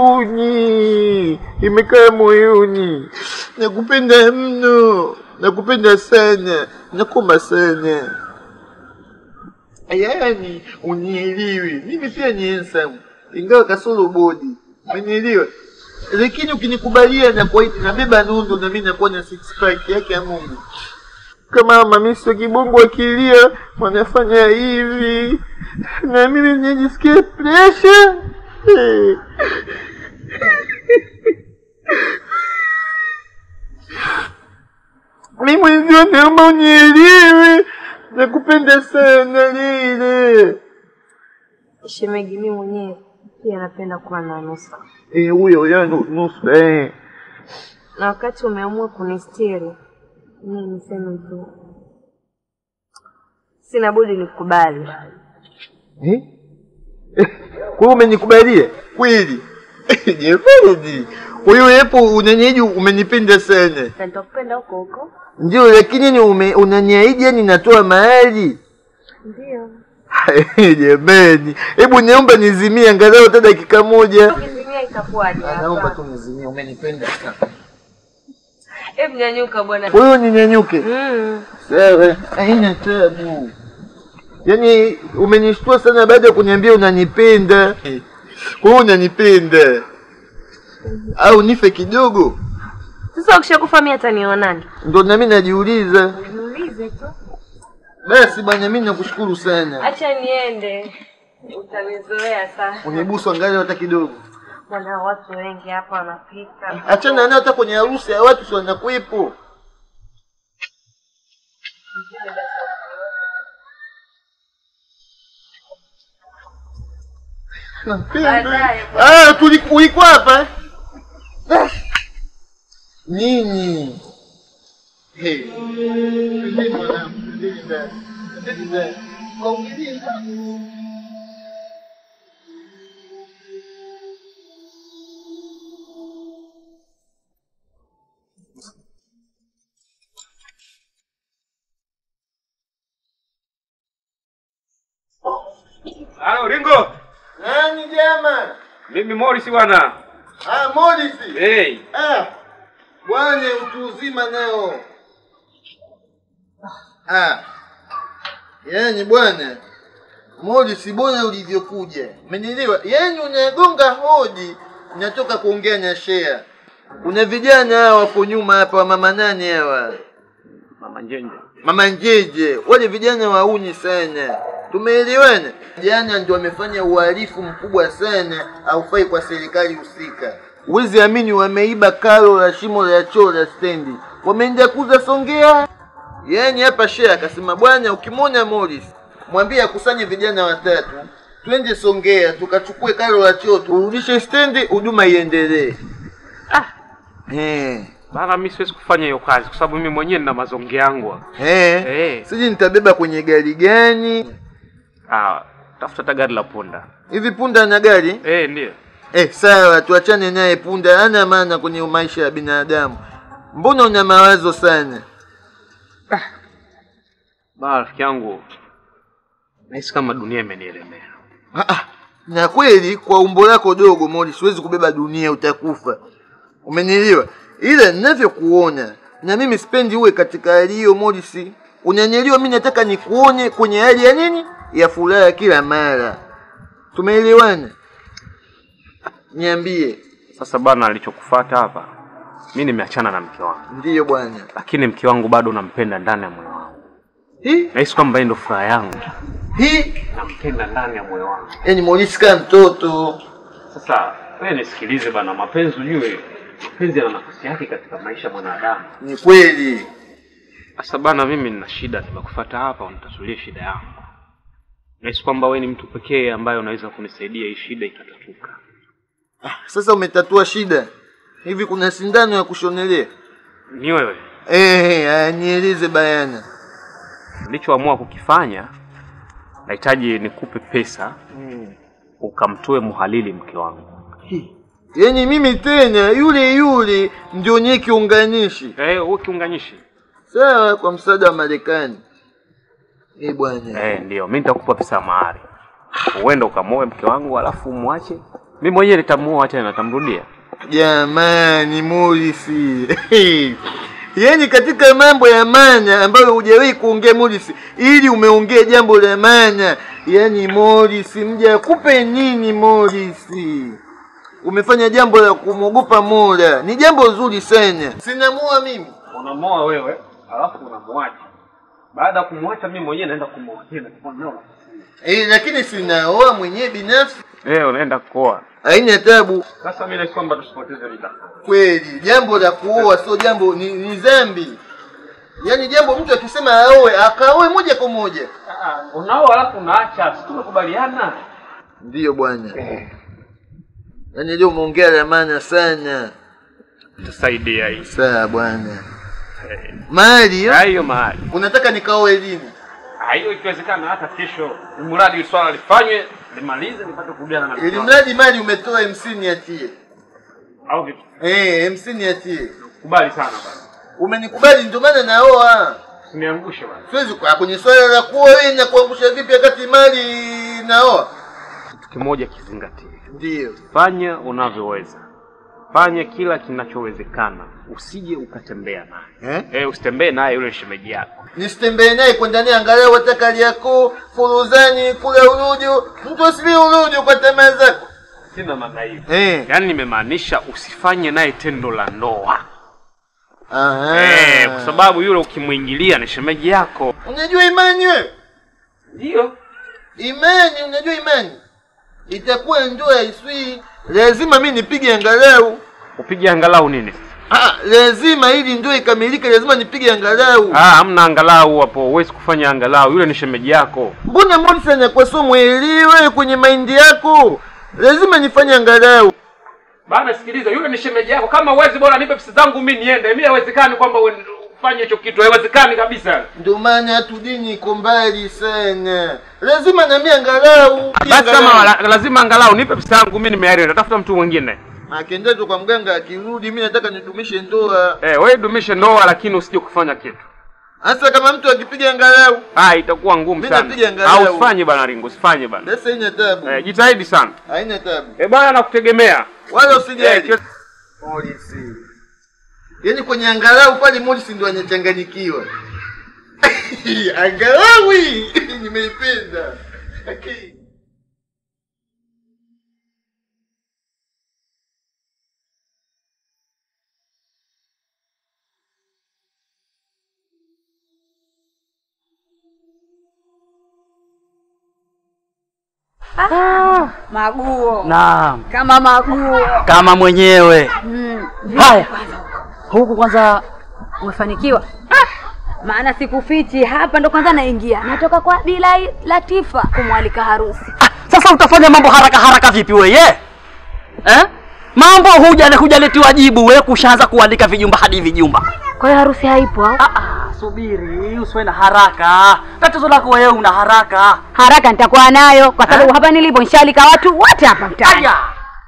huzuni imekaa moyoni. Nakupenda mno, nakupenda sana, nakoma sana. Yaani unielewi, mimi pia ni handsome, ingawa kasoro bodi, umenielewa? Lakini ukinikubalia na kwa nabeba nundo na mimi nakuwa na six pack yake ya Mungu. Kama mamiso kibongo akilia wanafanya hivi na mimi nijisikie pressure. Eh. Mimi mwenzio naomba unielewe, nakupenda sana lile.
Shemegi, mimi mwenyewe pia napenda kuwa na nusa,
Eh, huyo yangu nusu eh.
na wakati umeamua kunistiri, mimi niseme tu sina budi nikubali.
Eh? Kwa hiyo umenikubalia kweli? Jamani, kwa hiyo hapo unaniahidi umenipenda sana.
Na nitakupenda huko huko.
Ndio, lakini ni ume- unaniahidi yani natoa mahali
Ndio.
jamani, hebu niomba nizimie angalau hata dakika moja.
Ukizimia itakuwaje?
Naomba
hapa?
tu nizimie, umenipenda sana.
Hebu nyanyuka bwana.
Kwa hiyo ninyanyuke?
Mm.
Sawa, haina tabu. Yaani umenishtua sana baada ya kuniambia unanipenda. Kwa hiyo unanipenda au nife kidogo?
Sasa ukishakufa mimi atanionani?
Ndo nami najiuliza.
Niulize tu.
Basi bwana, mimi nakushukuru sana.
Acha niende. Utanizoea sasa.
Unibusu angalau hata kidogo.
Bwana, watu wengi hapa wanapika.
Achana nayo hata kwenye harusi ya watu si wanakuwepo.
Baadaye.
Ah, tuli- ulikuwa hapa? Ah. Nini? Hey. Nini mwanangu? Nini za- nini za- Kaumiliza.
Halo Ringo,
Nani jama?
mimi Morris bwana.
Ah, Morris.
Hey,
Ah, bwana utu uzima nao. Ah, yaani bwana Morris, bora ulivyokuja, umenielewa? Yaani unagonga hodi, natoka kuongea na Shea. Kuna vijana hawa hapo nyuma hapa, wa mama nani hawa,
mama Njenje.
mama Njeje, wale vijana wauni sana, tumeelewana. Jana ndio wamefanya uhalifu mkubwa sana, haufai kwa serikali husika. Huwezi amini, wameiba karo la shimo la choo la stendi, wameenda kuuza Songea. Yaani hapa shehe akasema, bwana, ukimwona Morris mwambie akusanye vijana watatu, twende Songea tukachukue karo la choo turudishe stendi, huduma iendelee. Eh,
Bana, mimi siwezi kufanya hiyo kazi kwa sababu mimi mwenyewe nina mazonge yangu. hapa.
eh,
Eh.
siji nitabeba kwenye gari gani
Ah, tafuta hata gari la punda.
hivi? Punda na gari
Eh, ndio.
Eh, sawa, tuachane naye. Punda hana maana kwenye maisha ya binadamu. Mbona una mawazo sana?
Bana, rafiki yangu, nahisi kama dunia imenielemea.
Ah, ah, na kweli kwa umbo lako dogo Modi, siwezi kubeba dunia, utakufa. Umenielewa? Ila ninavyokuona na mimi sipendi uwe katika hali hiyo Modi, si unanielewa? Mimi nataka nikuone kwenye hali ya nini, ya furaha kila mara. Tumeelewana? Niambie.
Sasa bana, alichokufuata hapa, mi nimeachana na mke wangu,
Ndiyo bwana.
lakini mke wangu bado nampenda ndani ya moyo wangu.
Hii
Nahisi kwamba yeye ndo furaha yangu,
hii,
nampenda ndani ya moyo wangu.
yani Morris kama mtoto.
Sasa wewe nisikilize bana, mapenzi ujue, mapenzi yana nafasi yake katika maisha ya mwanadamu.
Ni kweli.
Sasa bana, mimi nina shida, nimekufuata hapa unitatulie shida yangu. Nahisi kwamba wewe ni mtu pekee ambaye unaweza kunisaidia hii shida ikatatuka.
Sasa umetatua shida. Hivi kuna sindano ya kushonelea?
Ni wewe
Eh, aya, nieleze bayana.
nilichoamua kukifanya, nahitaji nikupe pesa ukamtoe muhalili mke wangu.
Yaani mimi tena yule yule ndio nye kiunganishi.
Eh, wewe kiunganishi.
Sawa, kwa msaada wa Marekani. Eh bwana.
Eh, ndio mimi nitakupa pesa ya mahari, uende ukamoe mke wangu, alafu umwache. Mimi mwenyewe nitamuoa tena, nitamrudia.
Jamani Morisi. Yaani katika mambo ya maana ambayo hujawahi kuongea Morisi, ili umeongea jambo la maana. Yaani Morisi, mja akupe nini Morisi? Umefanya jambo la kumwogopa Mola, ni jambo zuri sana. Sinamua mimi.
Unamoa wewe, alafu unamwacha. Baada ya kumwacha, mimi mwenyewe naenda kumwoa tena.
Eh, lakini sinaoa mwenyewe binafsi,
Eh, unaenda kuoa.
haina tabu.
Sasa mimi nahisi kwamba tusipoteze muda.
Kweli jambo la kuoa sio jambo, ni, ni dhambi. Yaani jambo mtu akisema aoe akaoe moja kwa moja.
Unaoa alafu unaacha, si tumekubaliana?
Ndiyo bwana. Yaani leo umeongea la maana sana.
Tusaidia hii.
Sawa bwana. Mali
Ah, hiyo mahali.
unataka nikaoe lini?
Ah, hiyo ikiwezekana hata kesho, mradi swala lifanywe, limalize nipate kurudiana na mke
Ili
wangu.
mradi mali umetoa hamsini atie.
Au vipi?
Eh, hamsini atie.
Kubali sana bana.
Umenikubali ndio maana naoa.
Usiniangushe bana.
Siwezi kwa kwenye swala la kuoa wewe na kuangusha vipi wakati mali naoa?
Kitu kimoja kizingatie.
Ndiyo.
Fanya unavyoweza, fanya kila kinachowezekana, usije ukatembea naye
Eh?
eh, usitembee naye yule shemeji yako.
nisitembee naye kwenda naye angalau hata Kariakoo, Furuzani, kula urujo. Mtu asili urujo kwa tamaa zako.
Sina maana hiyo,
Eh.
yaani nimemaanisha usifanye naye tendo la ndoa
Aha.
eh, kwa sababu yule ukimwingilia ni shemeji yako.
unajua imani wewe?
Ndio
Imani, unajua imani itakuwa ndoa iswi, lazima mi nipige angalau.
upige angalau nini?
Ah, lazima ili ndoa ikamilike, lazima nipige angalau.
Ah, hamna angalau hapo, huwezi kufanya angalau, yule ni shemeji yako.
Mbona Morris anakuwa so mwelewe kwenye maindi yako? Lazima nifanye angalau.
Bana, sikiliza, yule ni shemeji yako. Kama uwezi, bora nipe pesa zangu mimi niende. Mimi haiwezekani kwamba uwe- ufanye hicho kitu, haiwezekani kabisa.
Ndio maana hatu dini iko mbali sana, lazima nami angalau.
Basi kama la, lazima angalau nipe pesa yangu mimi nimeaenda, tafuta mtu mwingine.
Akiendezo kwa mganga, akirudi mi nataka nidumishe ndoa.
Eh, wewe dumishe ndoa lakini usije kufanya kitu.
Hasa kama mtu akipiga angalau,
Ah, itakuwa ngumu
Mimi
sana.
napiga angalau.
Au usifanye bana Ringo, usifanye bana.
basi haina tabu,
Eh, jitahidi sana.
haina tabu,
Eh, bana nakutegemea.
wala
Eh,
usijali.
kio-
Polisi, yaani kwenye angalau pale Morris ndo anachanganyikiwa. angalau hii nimeipenda.
Maguo
Naam,
kama maguo.
kama mwenyewe.
Mm.
Haya, huku kwanza
Umefanikiwa? Maana sikufichi, hapa ndo kwanza naingia, natoka kwa Bila Latifa kumwalika harusi.
sasa utafanya mambo haraka haraka vipi weye eh? Mambo huja hujaletiwa jibu, we kushaanza kuandika vijumba hadi vijumba.
Kwa hiyo harusi haipo au?
Ah, ah, subiri, usiwe na haraka. Tatizo lako wewe una haraka.
Haraka nitakuwa nayo kwa sababu hapa nilipo nishalika watu wote hapa mtaani.
Aya,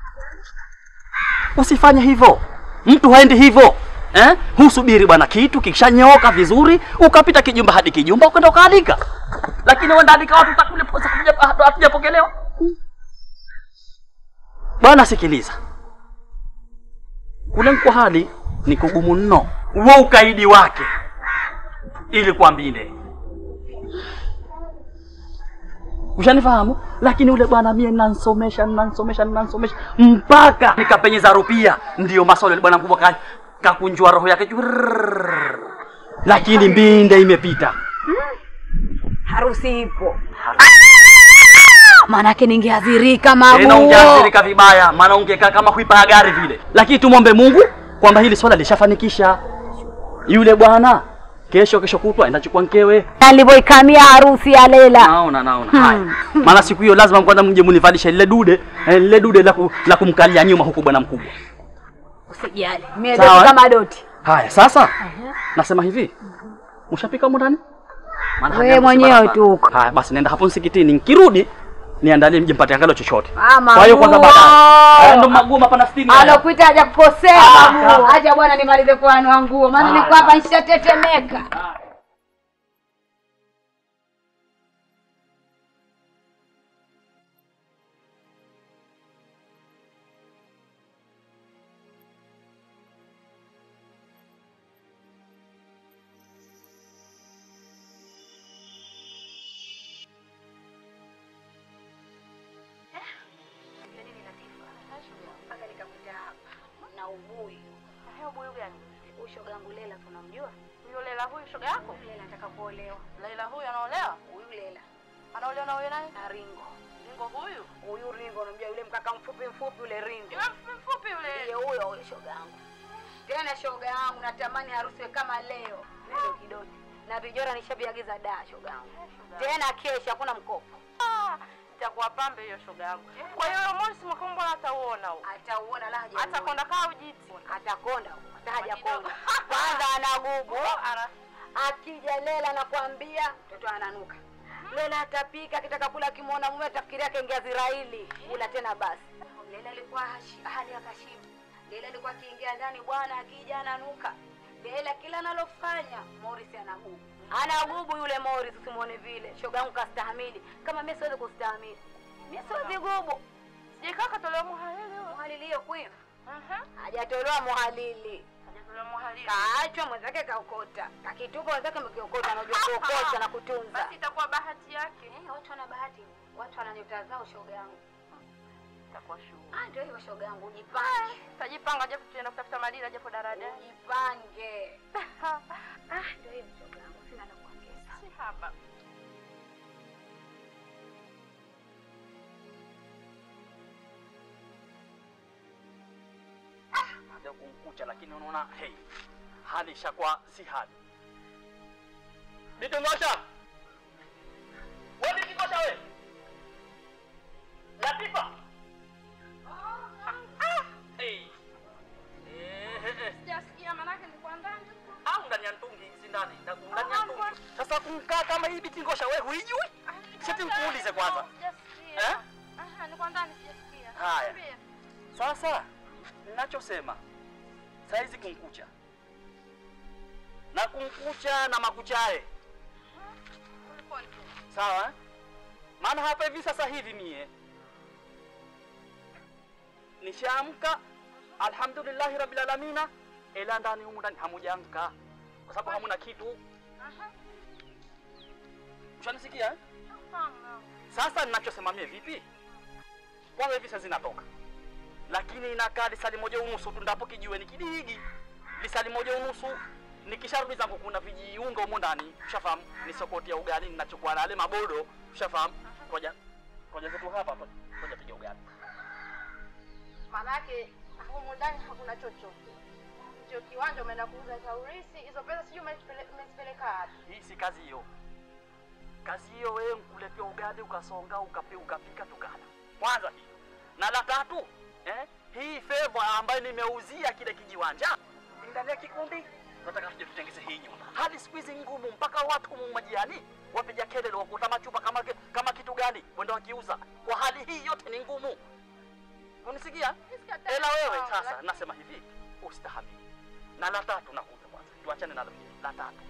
usifanye hivyo, mtu haendi hivyo eh? Husubiri bwana, kitu kikishanyooka vizuri, ukapita kijumba hadi kijumba, ukaenda ukaalika. Lakini wewe ndaalika watu utakule posa kuja hatujapokelewa. Bwana, sikiliza, kule mko hali ni kugumu mno, huo ukaidi wake ili kwambile ushanifahamu lakini ule bwana mie nansomesha nansomesha nansomesha mpaka nikapenyeza rupia ndiyo maswali yule bwana mkubwa ka- kakunjua roho yake jurrrr. lakini mbinde imepita
Harusi ipo. Maanake ningeadhirika
tena
maguo.
ungeathirika vibaya maana ungekaa kama kuipa ya gari vile lakini tumwombe mungu kwamba hili swala lishafanikisha yule bwana kesho kesho kutwa endachukua mkewe
Alivyoikamia harusi ya Lela.
naona naona haya maana siku hiyo lazima kwanza mje munivalishe lile dude eh, lile dude la, ku, la kumkalia nyuma huku bwana mkubwa
Usijali. Mimi
Sawa,
doti
eh?
kama doti.
haya sasa nasema hivi mshapika humu ndani Maana hali
Wewe
yangu si
mwenyewe
barabara.
tu huko.
haya basi nenda hapo msikitini nikirudi niandalie mje mpate angalo chochote
Ah,
kwa hiyo kwanza
maguo.
baadaye haya ndo maguo mapana sitini haya.
Alokuita haja kukosea
Ah,
maguo.
ah.
Acha bwana nimalize kuanua nguo. Maana
Ah,
niko hapa nishatetemeka. na ubui.
Ubui gani?
Huyu shoga yangu Lela tunamjua?
Huyo Lela huyu shoga yako?
Lela anataka kuolewa.
Lela huyu anaolewa?
Huyu Lela
Anaolewa na huyo nani?
na Ringo.
Ringo huyu?
Huyu Ringo unamjua yule mkaka mfupi mfupi yule Ringo.
Yule mfupi mfupi yule.
Ndiye huyo huyo shoga yangu. Tena shoga yangu natamani harusi iwe kama leo. Leo kidoti. Na vijora nishaviagiza da shoga yangu. Tena kesho hakuna mkopo.
Ah, itakuwa pambe hiyo shoga yangu. Kwa hiyo huyo Morris Mwakombo atauona huo.
Atauona la haja.
Atakonda kaa ujiti.
atakonda huko. hata haja
Kidogo.
konda. Kwanza anagubu.
Ana
Akija Lela nakwambia mtoto ananuka. Lela atapika akitaka kula kimwona mume atafikiria kaingia Israeli. Kula tena basi. Lela alikuwa hashi- hali ya kashimu. Lela alikuwa akiingia ndani bwana akija ananuka. Lela kila analofanya Morris anagubu. Anagubu yule Morris usimwone vile. Shoga yangu kastahamili. Kama mimi siwezi kustahimili. Mimi siwezi gubu.
sijakaa katolewa muhalili huyo.
Muhalili hiyo kwio.
Mhm.
Hajatolewa muhalili.
Hajatolewa muhalili.
Kaachwa mwenzake kaokota. Kakitupa mwenzake mkiokota anajua kuokota na kutunza.
Basi itakuwa bahati yake.
Eh, watu wana bahati, watu wana nyota zao, shoga yangu.
Itakuwa shughuli.
Ah, ndio hivyo shoga yangu, ujipange,
Tajipanga japo tuenda kutafuta madila japo daraja.
ujipange. Ah, ndio hivyo shoga yangu, sina la kuongeza.
Si haba.
Ndio kumkucha lakini unaona hey, hali ishakuwa si hali. Nitongosha. Wewe nitongosha wewe. Latifa. Hey. Eh, eh, eh.
Sijasikia manake nilikuwa ndani.
Au ndani ya mtungi si ndani, ndani ya mtungi. Sasa kumkaa kama hii bitingosha wewe huijui? Sisi nikuulize kwanza.
Sijasikia.
Eh?
Aha, nilikuwa ndani sijasikia.
Haya.
Niambie.
Sasa ninachosema saizi kunkucha na kunkucha na makuchae,
Ulikuwa ni
sawa eh? Maana hapa hivi sasa hivi mie nishaamka, alhamdulillahi rabbil alamina, ila ndani humu ndani hamujaamka kwa sababu hamuna kitu.
Aha.
Ushanisikia eh?
Hapana.
Sasa ninachosema mie vipi? Kwanza hivi sasa zinatoka, lakini inakaa lisali moja unusu tu, ndapo kijiweni kidigi lisali moja unusu. Nikisharudi zangu kuna vijiunga humo ndani, ushafahamu, ni sokoti ya ugali ninachukua na yale mabodo, ushafahamu. Ngoja Twaje zetu hapa twaje piga ugali.
Maanake humu ndani hakuna chochote, ndio kiwanja umeenda kuuza taurisi. Hizo pesa sijui umezipele- umezipeleka wapi?
Hii si kazi hiyo. Kazi hiyo wewe nkuletea ugali ukasonga ukapi, ukapika tukala. Kwanza hiyo. Na la tatu, eh? Hii favor ambayo nimeuzia kile kijiwanja ndani ya kikundi nataka tuje tutengeze hii nyumba. Hali siku hizi ngumu mpaka watu humu majiani wapiga kelele wakuta machupa kama kama kitu gani wenda wakiuza. Kwa hali hii yote ni ngumu. Unisikia?
Nisikatai
Ela wewe
sawa,
sasa
lakini-
nasema hivi, ustahamili. Na la tatu nakuja kwanza. Tuachane na la pili. La tatu.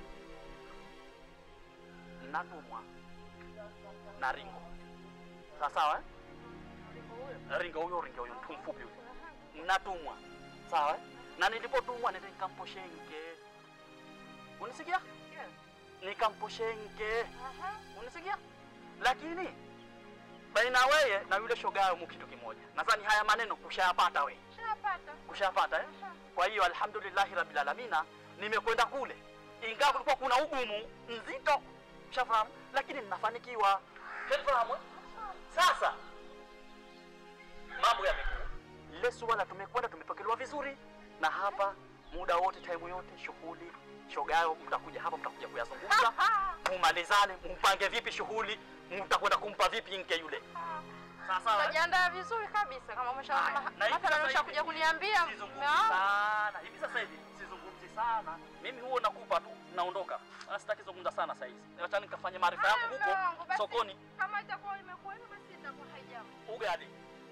Natumwa na Ringo. Sawa sawa eh? Ringo huyo Ringo huyo mtu mfupi huyo. Natumwa. Sawa eh? Na nilipotumwa nende nikamposhenke. Unisikia? Nikamposhenke. Unisikia? Lakini baina wewe na yule shogayo mu kitu kimoja. Nadhani haya maneno kushayapata we.
Shapata.
Kushayapata eh? Kwa hiyo alhamdulillahi rabbil alamina nimekwenda kule. Ingawa kulikuwa kuna ugumu nzito. Shafahamu? Lakini ninafanikiwa. Shafahamu? eh? Sasa mambo yamekuwa. Lile suala tumekwenda tumepokelewa vizuri na hapa muda wote time yote shughuli shogayo mtakuja hapa mtakuja kuyazungumza mumalizane mumpange vipi shughuli mtakwenda kumpa vipi nke yule sawa sawa eh?
Utajiandaa vizuri kabisa kama umesha
Haya, na hivi
mathalan
sasa
umeshakuja
hivi
kuniambia
sizungumzi
mume wangu.
sana hivi sasa hivi sizungumzi sana mimi huo nakupa tu naondoka Wala sitaki zungumza sana saa hizi acha nikafanye maarifa yangu
Haya, mume wangu,
huko
basi
sokoni
Kama itakuwa imekuwa hivyo basi itakuwa haijambo.
ugali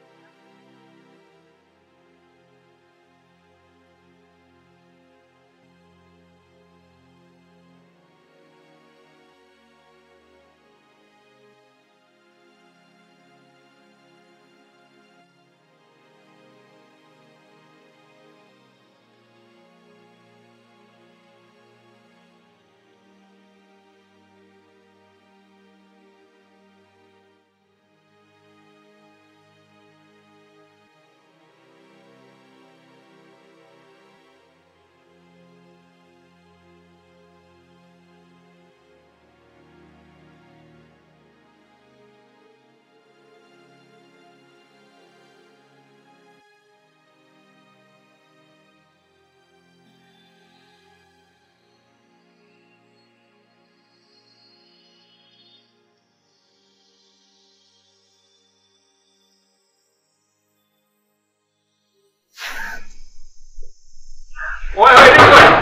Wewe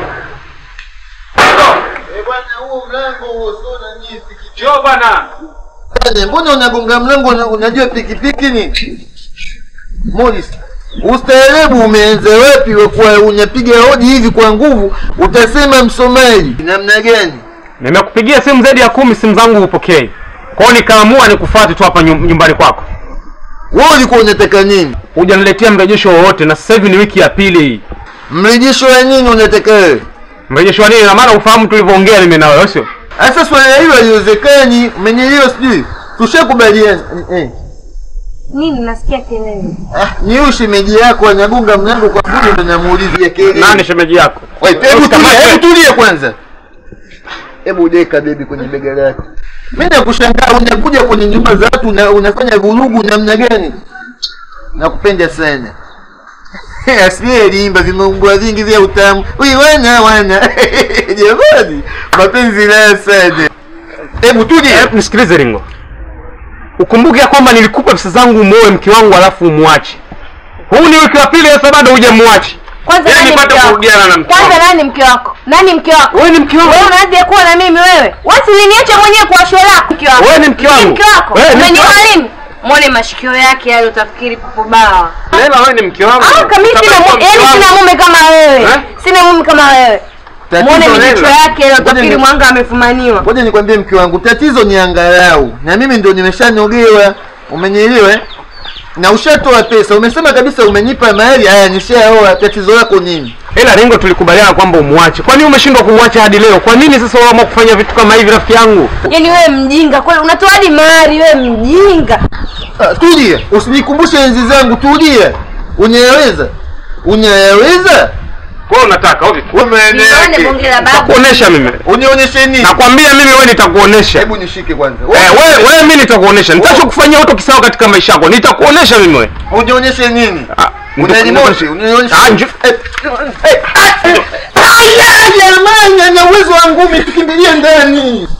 Eh, bwana huo mlango huo sio na nyinyi pikipiki.
njoo bwana.
Bwana, Mbona unagonga mlango una- unajua pikipiki ni? Morris, ustaarabu umeanza wapi wa kuwa unapiga hodi hivi kwa nguvu utasema Msomali namna gani?
Nimekupigia simu zaidi ya kumi, simu zangu hupokei. Kwa hiyo nikaamua nikufuate tu hapa nyum- nyumbani kwako.
Wewe ulikuwa unataka nini?
Hujaniletea mrejesho wowote, na sasa hivi ni wiki ya pili hii.
Mrejesho wa nini unataka wewe?
Mrejesho wa nini? Na maana ufahamu tulivyoongea mimi na wewe, sio?
Sasa swala hilo haliwezekani, umenielewa sijui? Tushakubaliana. Eh.
Nini nasikia kelele?
Ah, ni huyu shemeji yako anagonga mlango kwa nguvu ndo namuuliza ya kelele.
Nani shemeji yako?
Wait, hebu
Usikamate.
tulia, hebu tulia kwanza. Hebu deka bebi kwenye bega lake. Mimi nakushangaa unakuja kwenye nyumba za watu una, unafanya vurugu namna gani? Nakupenda sana. Asiye limba vimeumbwa vingi vya utamu. Ui wana wana. Jamani, mapenzi la sana. Hebu tulia.
Eh, nisikilize Ringo, ukumbuke ya kwamba nilikupa pesa zangu umoe mke wangu alafu umwache. Huu ni wiki wa pili sasa, bado hujamwache.
Kwanza
Yaani
nani
nipate
mke wako?
kurudiana na mke
Kwanza
wangu.
nani mke wako? Nani mke wako?
Wewe ni mke wangu.
Wewe unaje kuwa na mimi wewe? Wasi uliniacha mwenyewe kwa show lako mke wako.
Wewe ni mke wangu.
Mke wako.
Wewe ni mke
Umeniona
wangu.
lini? Muone mashikio yake yale utafikiri popo bawa.
Lela, wewe ni mke wangu.
Ah, kama mimi sina
Utabaki
mume,
mke
yaani
wangu.
sina mume kama wewe.
Eh?
Sina mume kama wewe.
Tatizo
Muone
Lela.
mijicho yake yale
Ngoja
utafikiri
ni-
mwanga amefumaniwa.
Ngoja nikwambie mke wangu, tatizo ni angalau, na mimi ndo nimeshanogewa, umenielewa? eh? Na ushatoa pesa, umesema kabisa umenipa mahali, haya nishaoa. Tatizo lako nini?
Ila Ringo, tulikubaliana kwamba umwache. Kwa nini umeshindwa kumwacha hadi leo? Kwa nini sasa unaamua kufanya vitu kama hivi, rafiki yangu?
Yaani wewe mjinga kweli, unatoa hadi mahari wewe mjinga.
Ah, tulia, usinikumbushe enzi zangu, tulia. Unyaweza? Unyaweza?
Kwa hiyo unataka okay.
Nione bonge la babu.
Nitakuonesha mimi.
Unionyeshe nini?
Nakwambia mimi wewe nitakuonesha.
Hebu nishike kwanza.
Eh, wewe wewe mimi nitakuonesha. Nitachokufanyia uto kisawa katika maisha yako. Nitakuonesha mimi wewe.
Unionyeshe nini?
Ah,
Unanimoshi, unionyeshe.
Ah, njo-
Aya jamani, ana uwezo wa ngumi, tukimbilie ndani.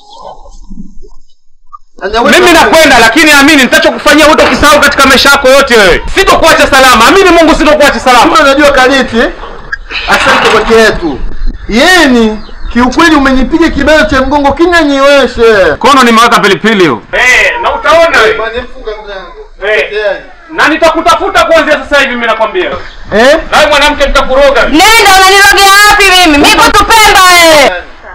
Ana uwezo
Mimi
wa ngumi.
nakwenda lakini amini nitachokufanyia uto kisahau katika maisha yako yote wewe. Sitokuacha salama. Amini Mungu sitokuacha salama.
Kama unajua kaliti eh? Asante kwa kietu. Yeni, kiukweli umenipiga kibao cha mgongo kinanyiweshe.
Kono nimeweka pilipili hiyo. Eh, na utaona wewe.
Bwana funga mlango.
Eh.
Tayari.
Na nitakutafuta kuanzia sasa hivi mimi nakwambia.
Eh?
Na wewe mwanamke nitakuroga.
Nenda unanirogea wapi mimi? Mimi kwa Tupemba wewe.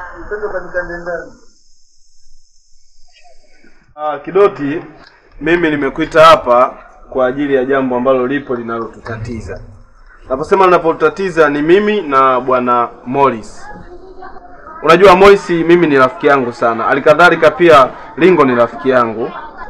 Ah, Kidoti, mimi nimekuita hapa kwa ajili ya jambo ambalo lipo linalotutatiza. Naposema linapotutatiza ni mimi na bwana Morris. Unajua Morris mimi ni rafiki yangu sana, alikadhalika pia Lingo ni rafiki yangu,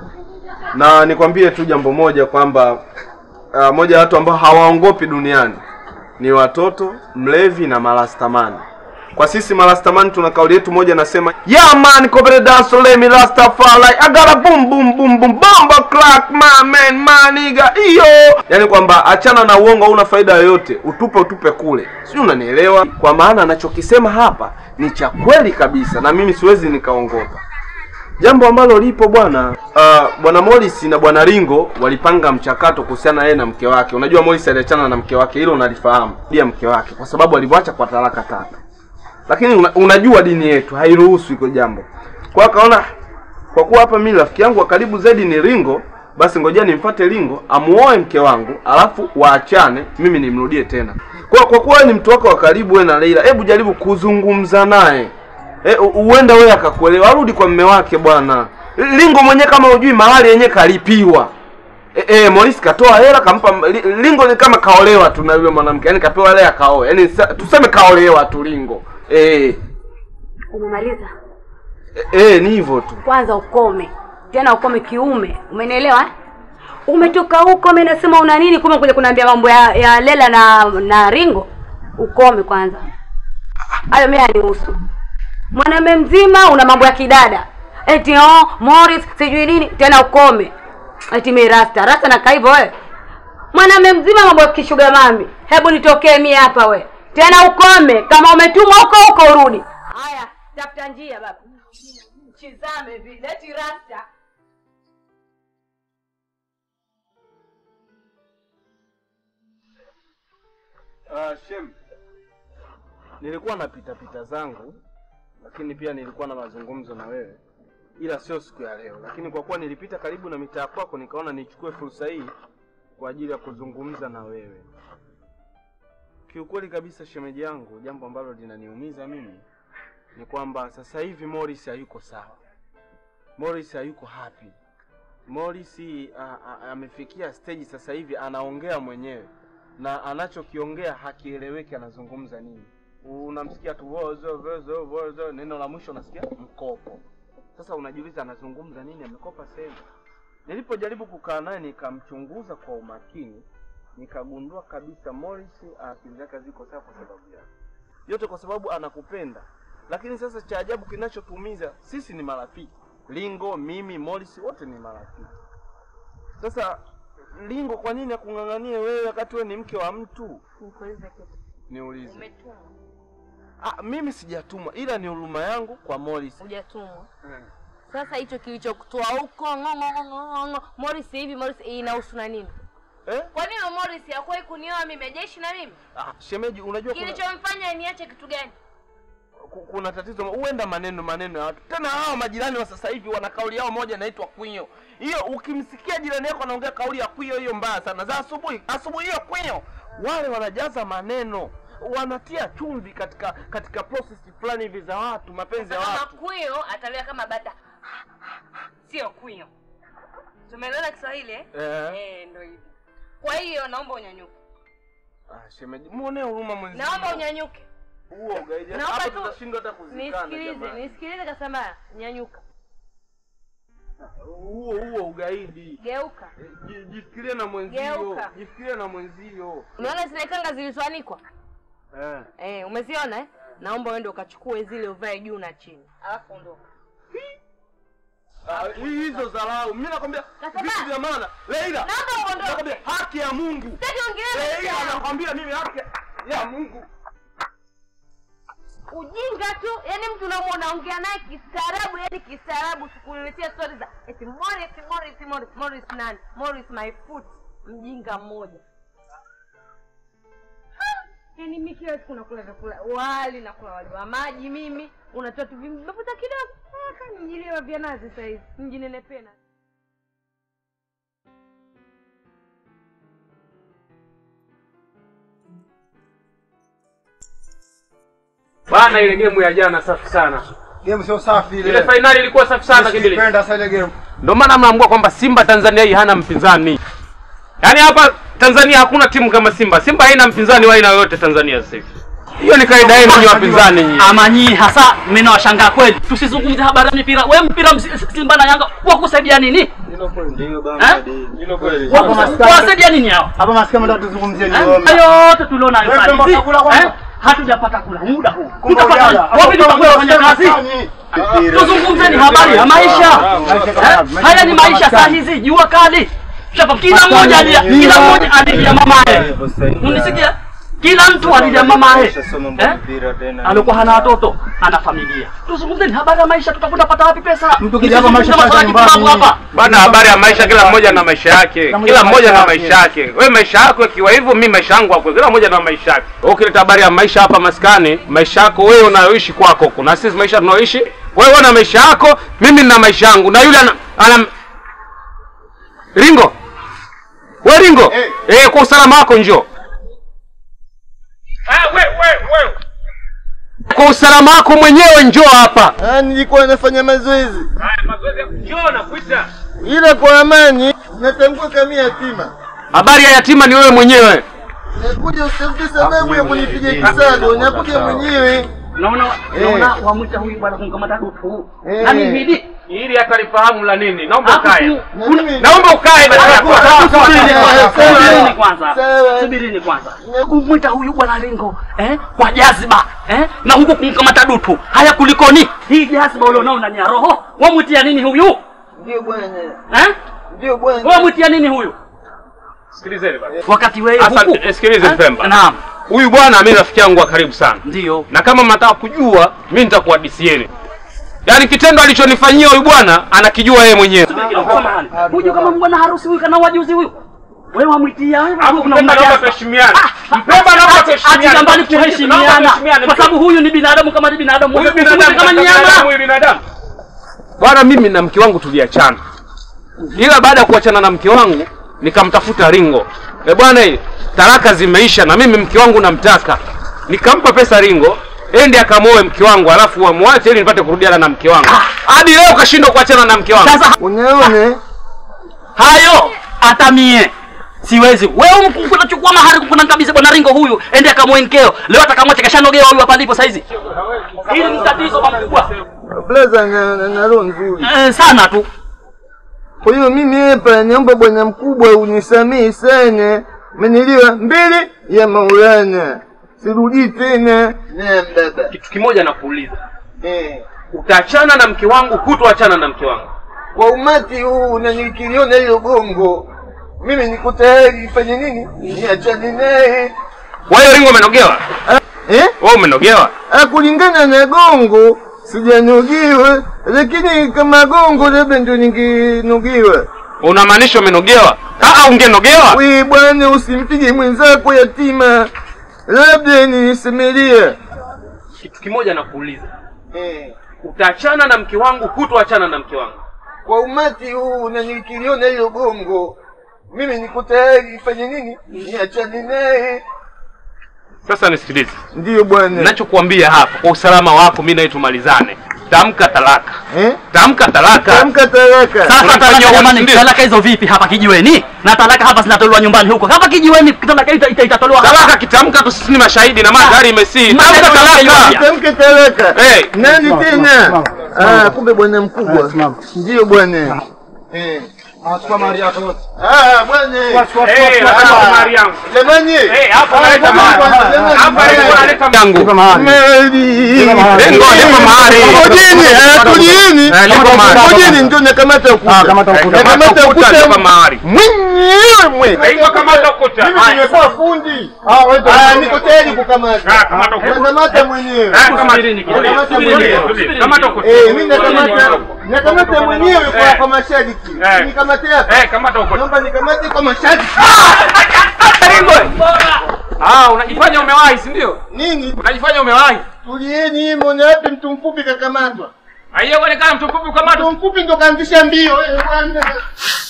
na nikwambie tu jambo moja kwamba uh, moja ya watu ambao hawaongopi duniani ni watoto, mlevi na marastamani. Kwa sisi marastamani tuna kauli yetu moja nasema, yeah man, kobere dance let me rastafari I got a boom boom boom boom bomba crack my man my nigga iyo. Yani kwamba achana na uongo, hauna faida yoyote, utupe utupe kule, sijui unanielewa? Kwa maana anachokisema hapa ni cha kweli kabisa, na mimi siwezi nikaongopa jambo ambalo lipo bwana uh, bwana Morris na bwana Ringo walipanga mchakato kuhusiana na yeye na mke wake. Unajua Morris aliachana na mke wake, hilo unalifahamu, dia mke wake, kwa sababu alimwacha kwa talaka tatu. Lakini una, unajua dini yetu hairuhusu hilo jambo. Kwa hiyo akaona kwa kuwa hapa mimi rafiki yangu wa karibu zaidi ni Ringo, basi ngojea nimfuate Ringo amuoe mke wangu, alafu waachane, mimi nimrudie tena. Kwa kwa kuwa wewe ni mtu wako wa karibu wewe na Leila, hebu jaribu kuzungumza naye. Eh, u- huenda wewe akakuelewa, arudi kwa mme wake bwana. Lingo mwenyewe kama hujui mahali yenyewe kalipiwa. Eh, eh, Morris katoa hela kampa Li- Lingo ni kama kaolewa tu na yule mwanamke. Yaani kapewa hela ya kaoa. Yaani sa- tuseme kaolewa tu Lingo. Eh,
Umemaliza?
eh, eh ni hivyo tu.
Kwanza ukome tena, ukome kiume, umenielewa? eh? Umetoka huko, mimi nasema una nini? Kumbe kuja kuniambia mambo ya, ya Lela na na Ringo. Ukome kwanza, hayo mimi hanihusu. Mwanamume mzima una mambo ya kidada, eti oh, Morris sijui nini tena, ukome eti mimi rasta rasta na kaivo wewe. Mwanamume mzima mambo ya kishuga mami, hebu nitokee mimi hapa we tena, ukome. Kama umetumwa huko huko urudi. Haya, tafuta njia baba, chizame vile eti rasta
Ah, Shem. Nilikuwa na pita pita zangu lakini pia nilikuwa na mazungumzo na wewe. Ila sio siku ya leo. Lakini kwa kuwa nilipita karibu na mitaa kwako nikaona nichukue fursa hii kwa ajili ya kuzungumza na wewe. Kiukweli kabisa shemeji yangu, jambo ambalo linaniumiza mimi ni kwamba sasa hivi Morris hayuko sawa. Morris hayuko happy. Morris a- a- amefikia stage sasa hivi anaongea mwenyewe na anachokiongea hakieleweki, anazungumza nini. Unamsikia tu wozo wozo wozo, neno la mwisho unasikia mkopo. Sasa unajiuliza anazungumza nini, amekopa sehemu. Nilipojaribu kukaa naye nikamchunguza kwa umakini, nikagundua kabisa Morris akili zake ziko sawa kwa sababu yake yote, kwa sababu anakupenda. Lakini sasa cha ajabu kinachotumiza sisi ni marafiki, Lingo, mimi, Morris wote ni marafiki. Sasa Lingo, kwa nini akung'ang'anie wewe wakati wewe ni mke wa mtu?
Nikuulize kitu.
Niulize.
Umetumwa?
Ah, mimi sijatumwa, ila ni huruma yangu kwa Morris.
Hujatumwa. Sasa hicho kilichokutoa huko ng'ong'ong'ong'ong'o Morris hivi Morris inahusu na nini?
Eh?
Kwa nini Morris hakuwahi kunioa mimi jeshi na mimi?
Ah, shemeji, unajua kuna,
Kilichomfanya niache kitu gani?
ku- kuna tatizo, huenda maneno maneno ya watu. Tena hao majirani wa sasa hivi wana kauli yao moja inaitwa kwinyo. Hiyo ukimsikia jirani yako anaongea kauli ya kwinyo, hiyo mbaya sana. Za asubuhi, asubuhi hiyo kwinyo, wale wanajaza maneno wanatia chumvi katika katika process fulani hivi za watu, mapenzi ya
Kama
watu.
kwio atalia kama bata. Sio kwio. Tumeelewana Kiswahili eh?
Eh.
Eh, ndio hivi. Kwa hiyo naomba unyanyuke.
Ah, shemeji, muonee huruma mwenzio.
Naomba unyanyuke.
Huo ugaidi.
Naomba
Hapa
tu
tutashindwa hata kuzikana.
Nisikilize,
jamani.
nisikilize Kasamba, nyanyuka.
Huo huo ugaidi.
Geuka.
Ji- Jifikirie na mwenzio.
Geuka.
Jifikirie na mwenzio.
Unaona zile kanga zilizoanikwa?
Eh.
Eh, umeziona eh? Naomba uende ukachukue zile uvae juu na chini. Alafu ondoka.
Ah, hizo dharau. Mimi nakwambia
Nasema-
vitu vya maana. Leila.
Naomba uondoke.
Nakwambia haki ya Mungu.
Sitaki ongelea
Leila
mambo
nakwambia mimi haki ya Mungu.
ujinga tu. Yaani mtu unamwona ongea naye kistaarabu, yaani kistaarabu sikuletea stories za eti Morris, Morris, Morris, Morris nani? Morris my foot. Mjinga mmoja. Yaani mimi kila siku nakula vyakula wali, nakula wali wa maji mimi, unatoa tu vimafuta kidogo. Ah, kama mjiliwa vya nazi sasa hivi. Mjinenepena.
Bana ile game ya jana safi sana.
Game sio safi ile.
Ile finali ilikuwa safi sana kibili.
Sipenda sana ile game.
Ndio maana mnaambiwa kwamba Simba Tanzania hii hana mpinzani. Yaani hapa Tanzania hakuna timu kama Simba. Simba haina mpinzani wa aina yoyote Tanzania sasa hivi. Hiyo ni kaida yenu nyinyi wapinzani nyinyi.
Ama nyinyi hasa mimi nawashangaa kweli. Tusizungumzie habari ya mipira. Wewe mpira msi- Simba na Yanga wakusaidia nini?
Ndio
Eh?
Hilo kweli.
Wakus- Wasaidia nini hao?
Hapa masikio mtaka tuzungumzie ni
Eh?
ngoma.
Hayo yote tuliona hayo
Wewe
pale.
mpaka
Si-
kula kwanza.
eh? Hatujapata kula muda huu.
Kumbe
Tutapata
ujala.
wapi tutakuwa kufanya kazi? Tuzungumzeni habari ya maisha. Eh? Haya ni maisha saa hizi, jua kali. Shapa kila mmoja alia, kila mmoja alilia mamaye. Unisikia? Kila mtu alilia mamaye. Eh? Alikuwa hana watoto, ana familia. Tuzungumzeni habari ya maisha, tutakwenda pata wapi pesa?
Mtu kija hapa maisha
Msizungumze
pata
masuala ya
nyumbani.
kipumbavu hapa.
Bana, habari ya maisha, kila mmoja na maisha yake,
mmoja
kila
na
mmoja na
maisha
maisha yake. Wewe maisha yako ikiwa hivyo, mimi maisha yangu hapo, kila mmoja na maisha yake. Wewe ukileta habari ya maisha hapa maskani, maisha yako wewe unayoishi kwako, kuna sisi maisha tunayoishi, wewe una maisha yako, mimi nina maisha yangu, na yule ana, ana... Ringo, we Ringo,
Eh.
eh, kwa usalama wako njoo. Ah, we, we, we. Kwa usalama wako mwenyewe njoo hapa.
Ah, nilikuwa nafanya mazoezi
Haya, mazoezi, njoo nakuita.
ila kwa amani natangua kama yatima.
Habari ya yatima ni wewe mwenyewe.
Nakuja usitafute sababu ya kunipiga kisado, nakuja mwenyewe.
Naona
Eh.
naona wamwita huyu bwana kumkamata dufu.
Eh.
Nani hidi?
Ili atalifahamu la nini? Naomba
Hapo
ukae.
tu-
Na
kuna-
mimi-
Naomba ukae basi.
Subirini kwanza,
Sawa, sawa.
subirini kwanza,
Sawa.
subirini kwanza. Kumwita huyu bwana Lengo eh, kwa jaziba eh, na huku kumkamata dutu. Haya kulikoni? Hii jaziba ulionao ndani ya roho, wamwitia nini huyu
Ndio bwana,
eh?
ndio bwana.
Wamwitia nini huyu
Sikilizeni basi.
wakati wewe
Asante,
huku
eh, sikilize
Eh?
Mpemba.
Naam,
Huyu bwana mimi rafiki yangu wa karibu sana.
ndio
Na kama mnataka kujua, mimi nitakuhadisieni. Yaani kitendo alichonifanyia huyu bwana anakijua yeye mwenyewe.
Subiri kidogo, samahani. Huyu kama bwana harusi huyu kana wajuzi huyu. Wewe wamwitia wewe
Hapo
kuna
Mpemba naomba
jaziba.
tuheshimiane. Mpemba naomba tuheshimiane.
Ati mbali
Naomba
kuheshimiana
tuheshimiane.
kwa sababu huyu ni binadamu kama ni binadamu.
huyu
Huyu
binadamu
kama
kama
nyama.
huyu binadamu. Bwana mimi na mke wangu tuliachana. Ila baada ya kuachana na mke wangu nikamtafuta Ringo. Eh bwana eh, talaka zimeisha na mimi mke wangu namtaka. Nikampa pesa Ringo, ende akamoe mke wangu alafu wamwache ili nipate kurudiana na mke wangu. Hadi leo kashindwa kuachana na mke wangu.
Sasa
Unaona?
hayo hata mie siwezi. Wewe mku- unachukua mahari kuna kabisa bwana Ringo huyu ende akamwenkeo. Leo atakamwacha kashanogewa huyu hapa alipo saizi. Hili ni tatizo makubwa
Blaza na, na, na roho nzuri.
eh, sana tu.
Kwa hiyo mimi hapa naomba bwana mkubwa unisamehe sana. Umenielewa? Mbele ya Maulana. Sirudi tena. Naam baba.
Kitu kimoja nakuuliza.
Eh.
Utaachana na mke wangu, hutoachana na mke wangu.
Kwa umati huu na nikiliona hilo gongo, mimi niko tayari fanye nini? Niachane naye.
Wewe Ringo umenogewa?
Eh?
Wewe umenogewa?
Ah, kulingana na gongo sijanogiwa, lakini kama gongo labda ndio ningenogiwa.
Unamaanisha umenogewa? Ah, ungenogewa?
We bwana, usimpige mwenzako yatima, labda nisemelia.
Kitu kimoja nakuuliza.
Eh.
Utaachana na mke wangu, hutoachana na mke wangu.
Kwa umati huu na nikiliona hilo gongo, mimi niko tayari fanye nini? Niachane naye.
Sasa nisikilize.
Ndiyo bwana.
Ninachokuambia hapa kwa usalama wako mimi na wewe tumalizane. Tamka talaka.
Eh?
Tamka talaka.
Tamka talaka.
Sasa
Unafanyia
talaka
watu
jamani,
ndio.
talaka hizo vipi hapa kijiweni? Na talaka hapa zinatolewa nyumbani huko. Hapa kijiweni talaka ita, ita, itatolewa hapa.
Talaka kitamka tu sisi ni mashahidi na magari imesii.
Magari
Tamka
yamesii.
talaka.
Tamke talaka.
Eh.
Nani tena?
Simama.
Ah, kumbe bwana mkubwa.
Simama.
Ndiyo bwana. Eh.
Chukua mali yako yote.
Ah, bwana.
Eh, hapa mali yangu.
Jamani.
Eh, hapa naleta mali. Hapa niko naleta yangu.
Chukua mali.
Meli.
Lengo nipo mahali.
Ngojeni, eh, tulieni.
Eh, nipo mahali.
Ngojeni ndio nakamata ukuta.
Ah, kamata ukuta.
Nakamata
Ukuta nipo
ukuta.
mahali.
Mwenyewe mwe.
Hivyo kamata ukuta.
Mimi
Haya.
nimekuwa fundi. Ah, wewe Ah, niko tayari kukamata.
Ah, kamata ukuta.
Nakamata mwenyewe.
Eh, kamata.
Subirini kidogo.
Nakamata
Subiri,
mwenyewe.
subiri. Kamata ukuta.
Eh, mimi nakamata nakamata mwenyewe kwa
Eh.
kwa mashariki.
Eh.
Nikamate hapa.
Eh, kamata ukuta.
Naomba nikamate kwa mashariki.
Ah, unajifanya umewahi, si ndio?
Nini?
Unajifanya umewahi.
Tulieni, mbona wapi mtu mfupi kakamatwa?
Haijaonekana mtu mfupi ukamatwa.
Mtu mfupi ndo kaanzisha mbio. Eh, bwana.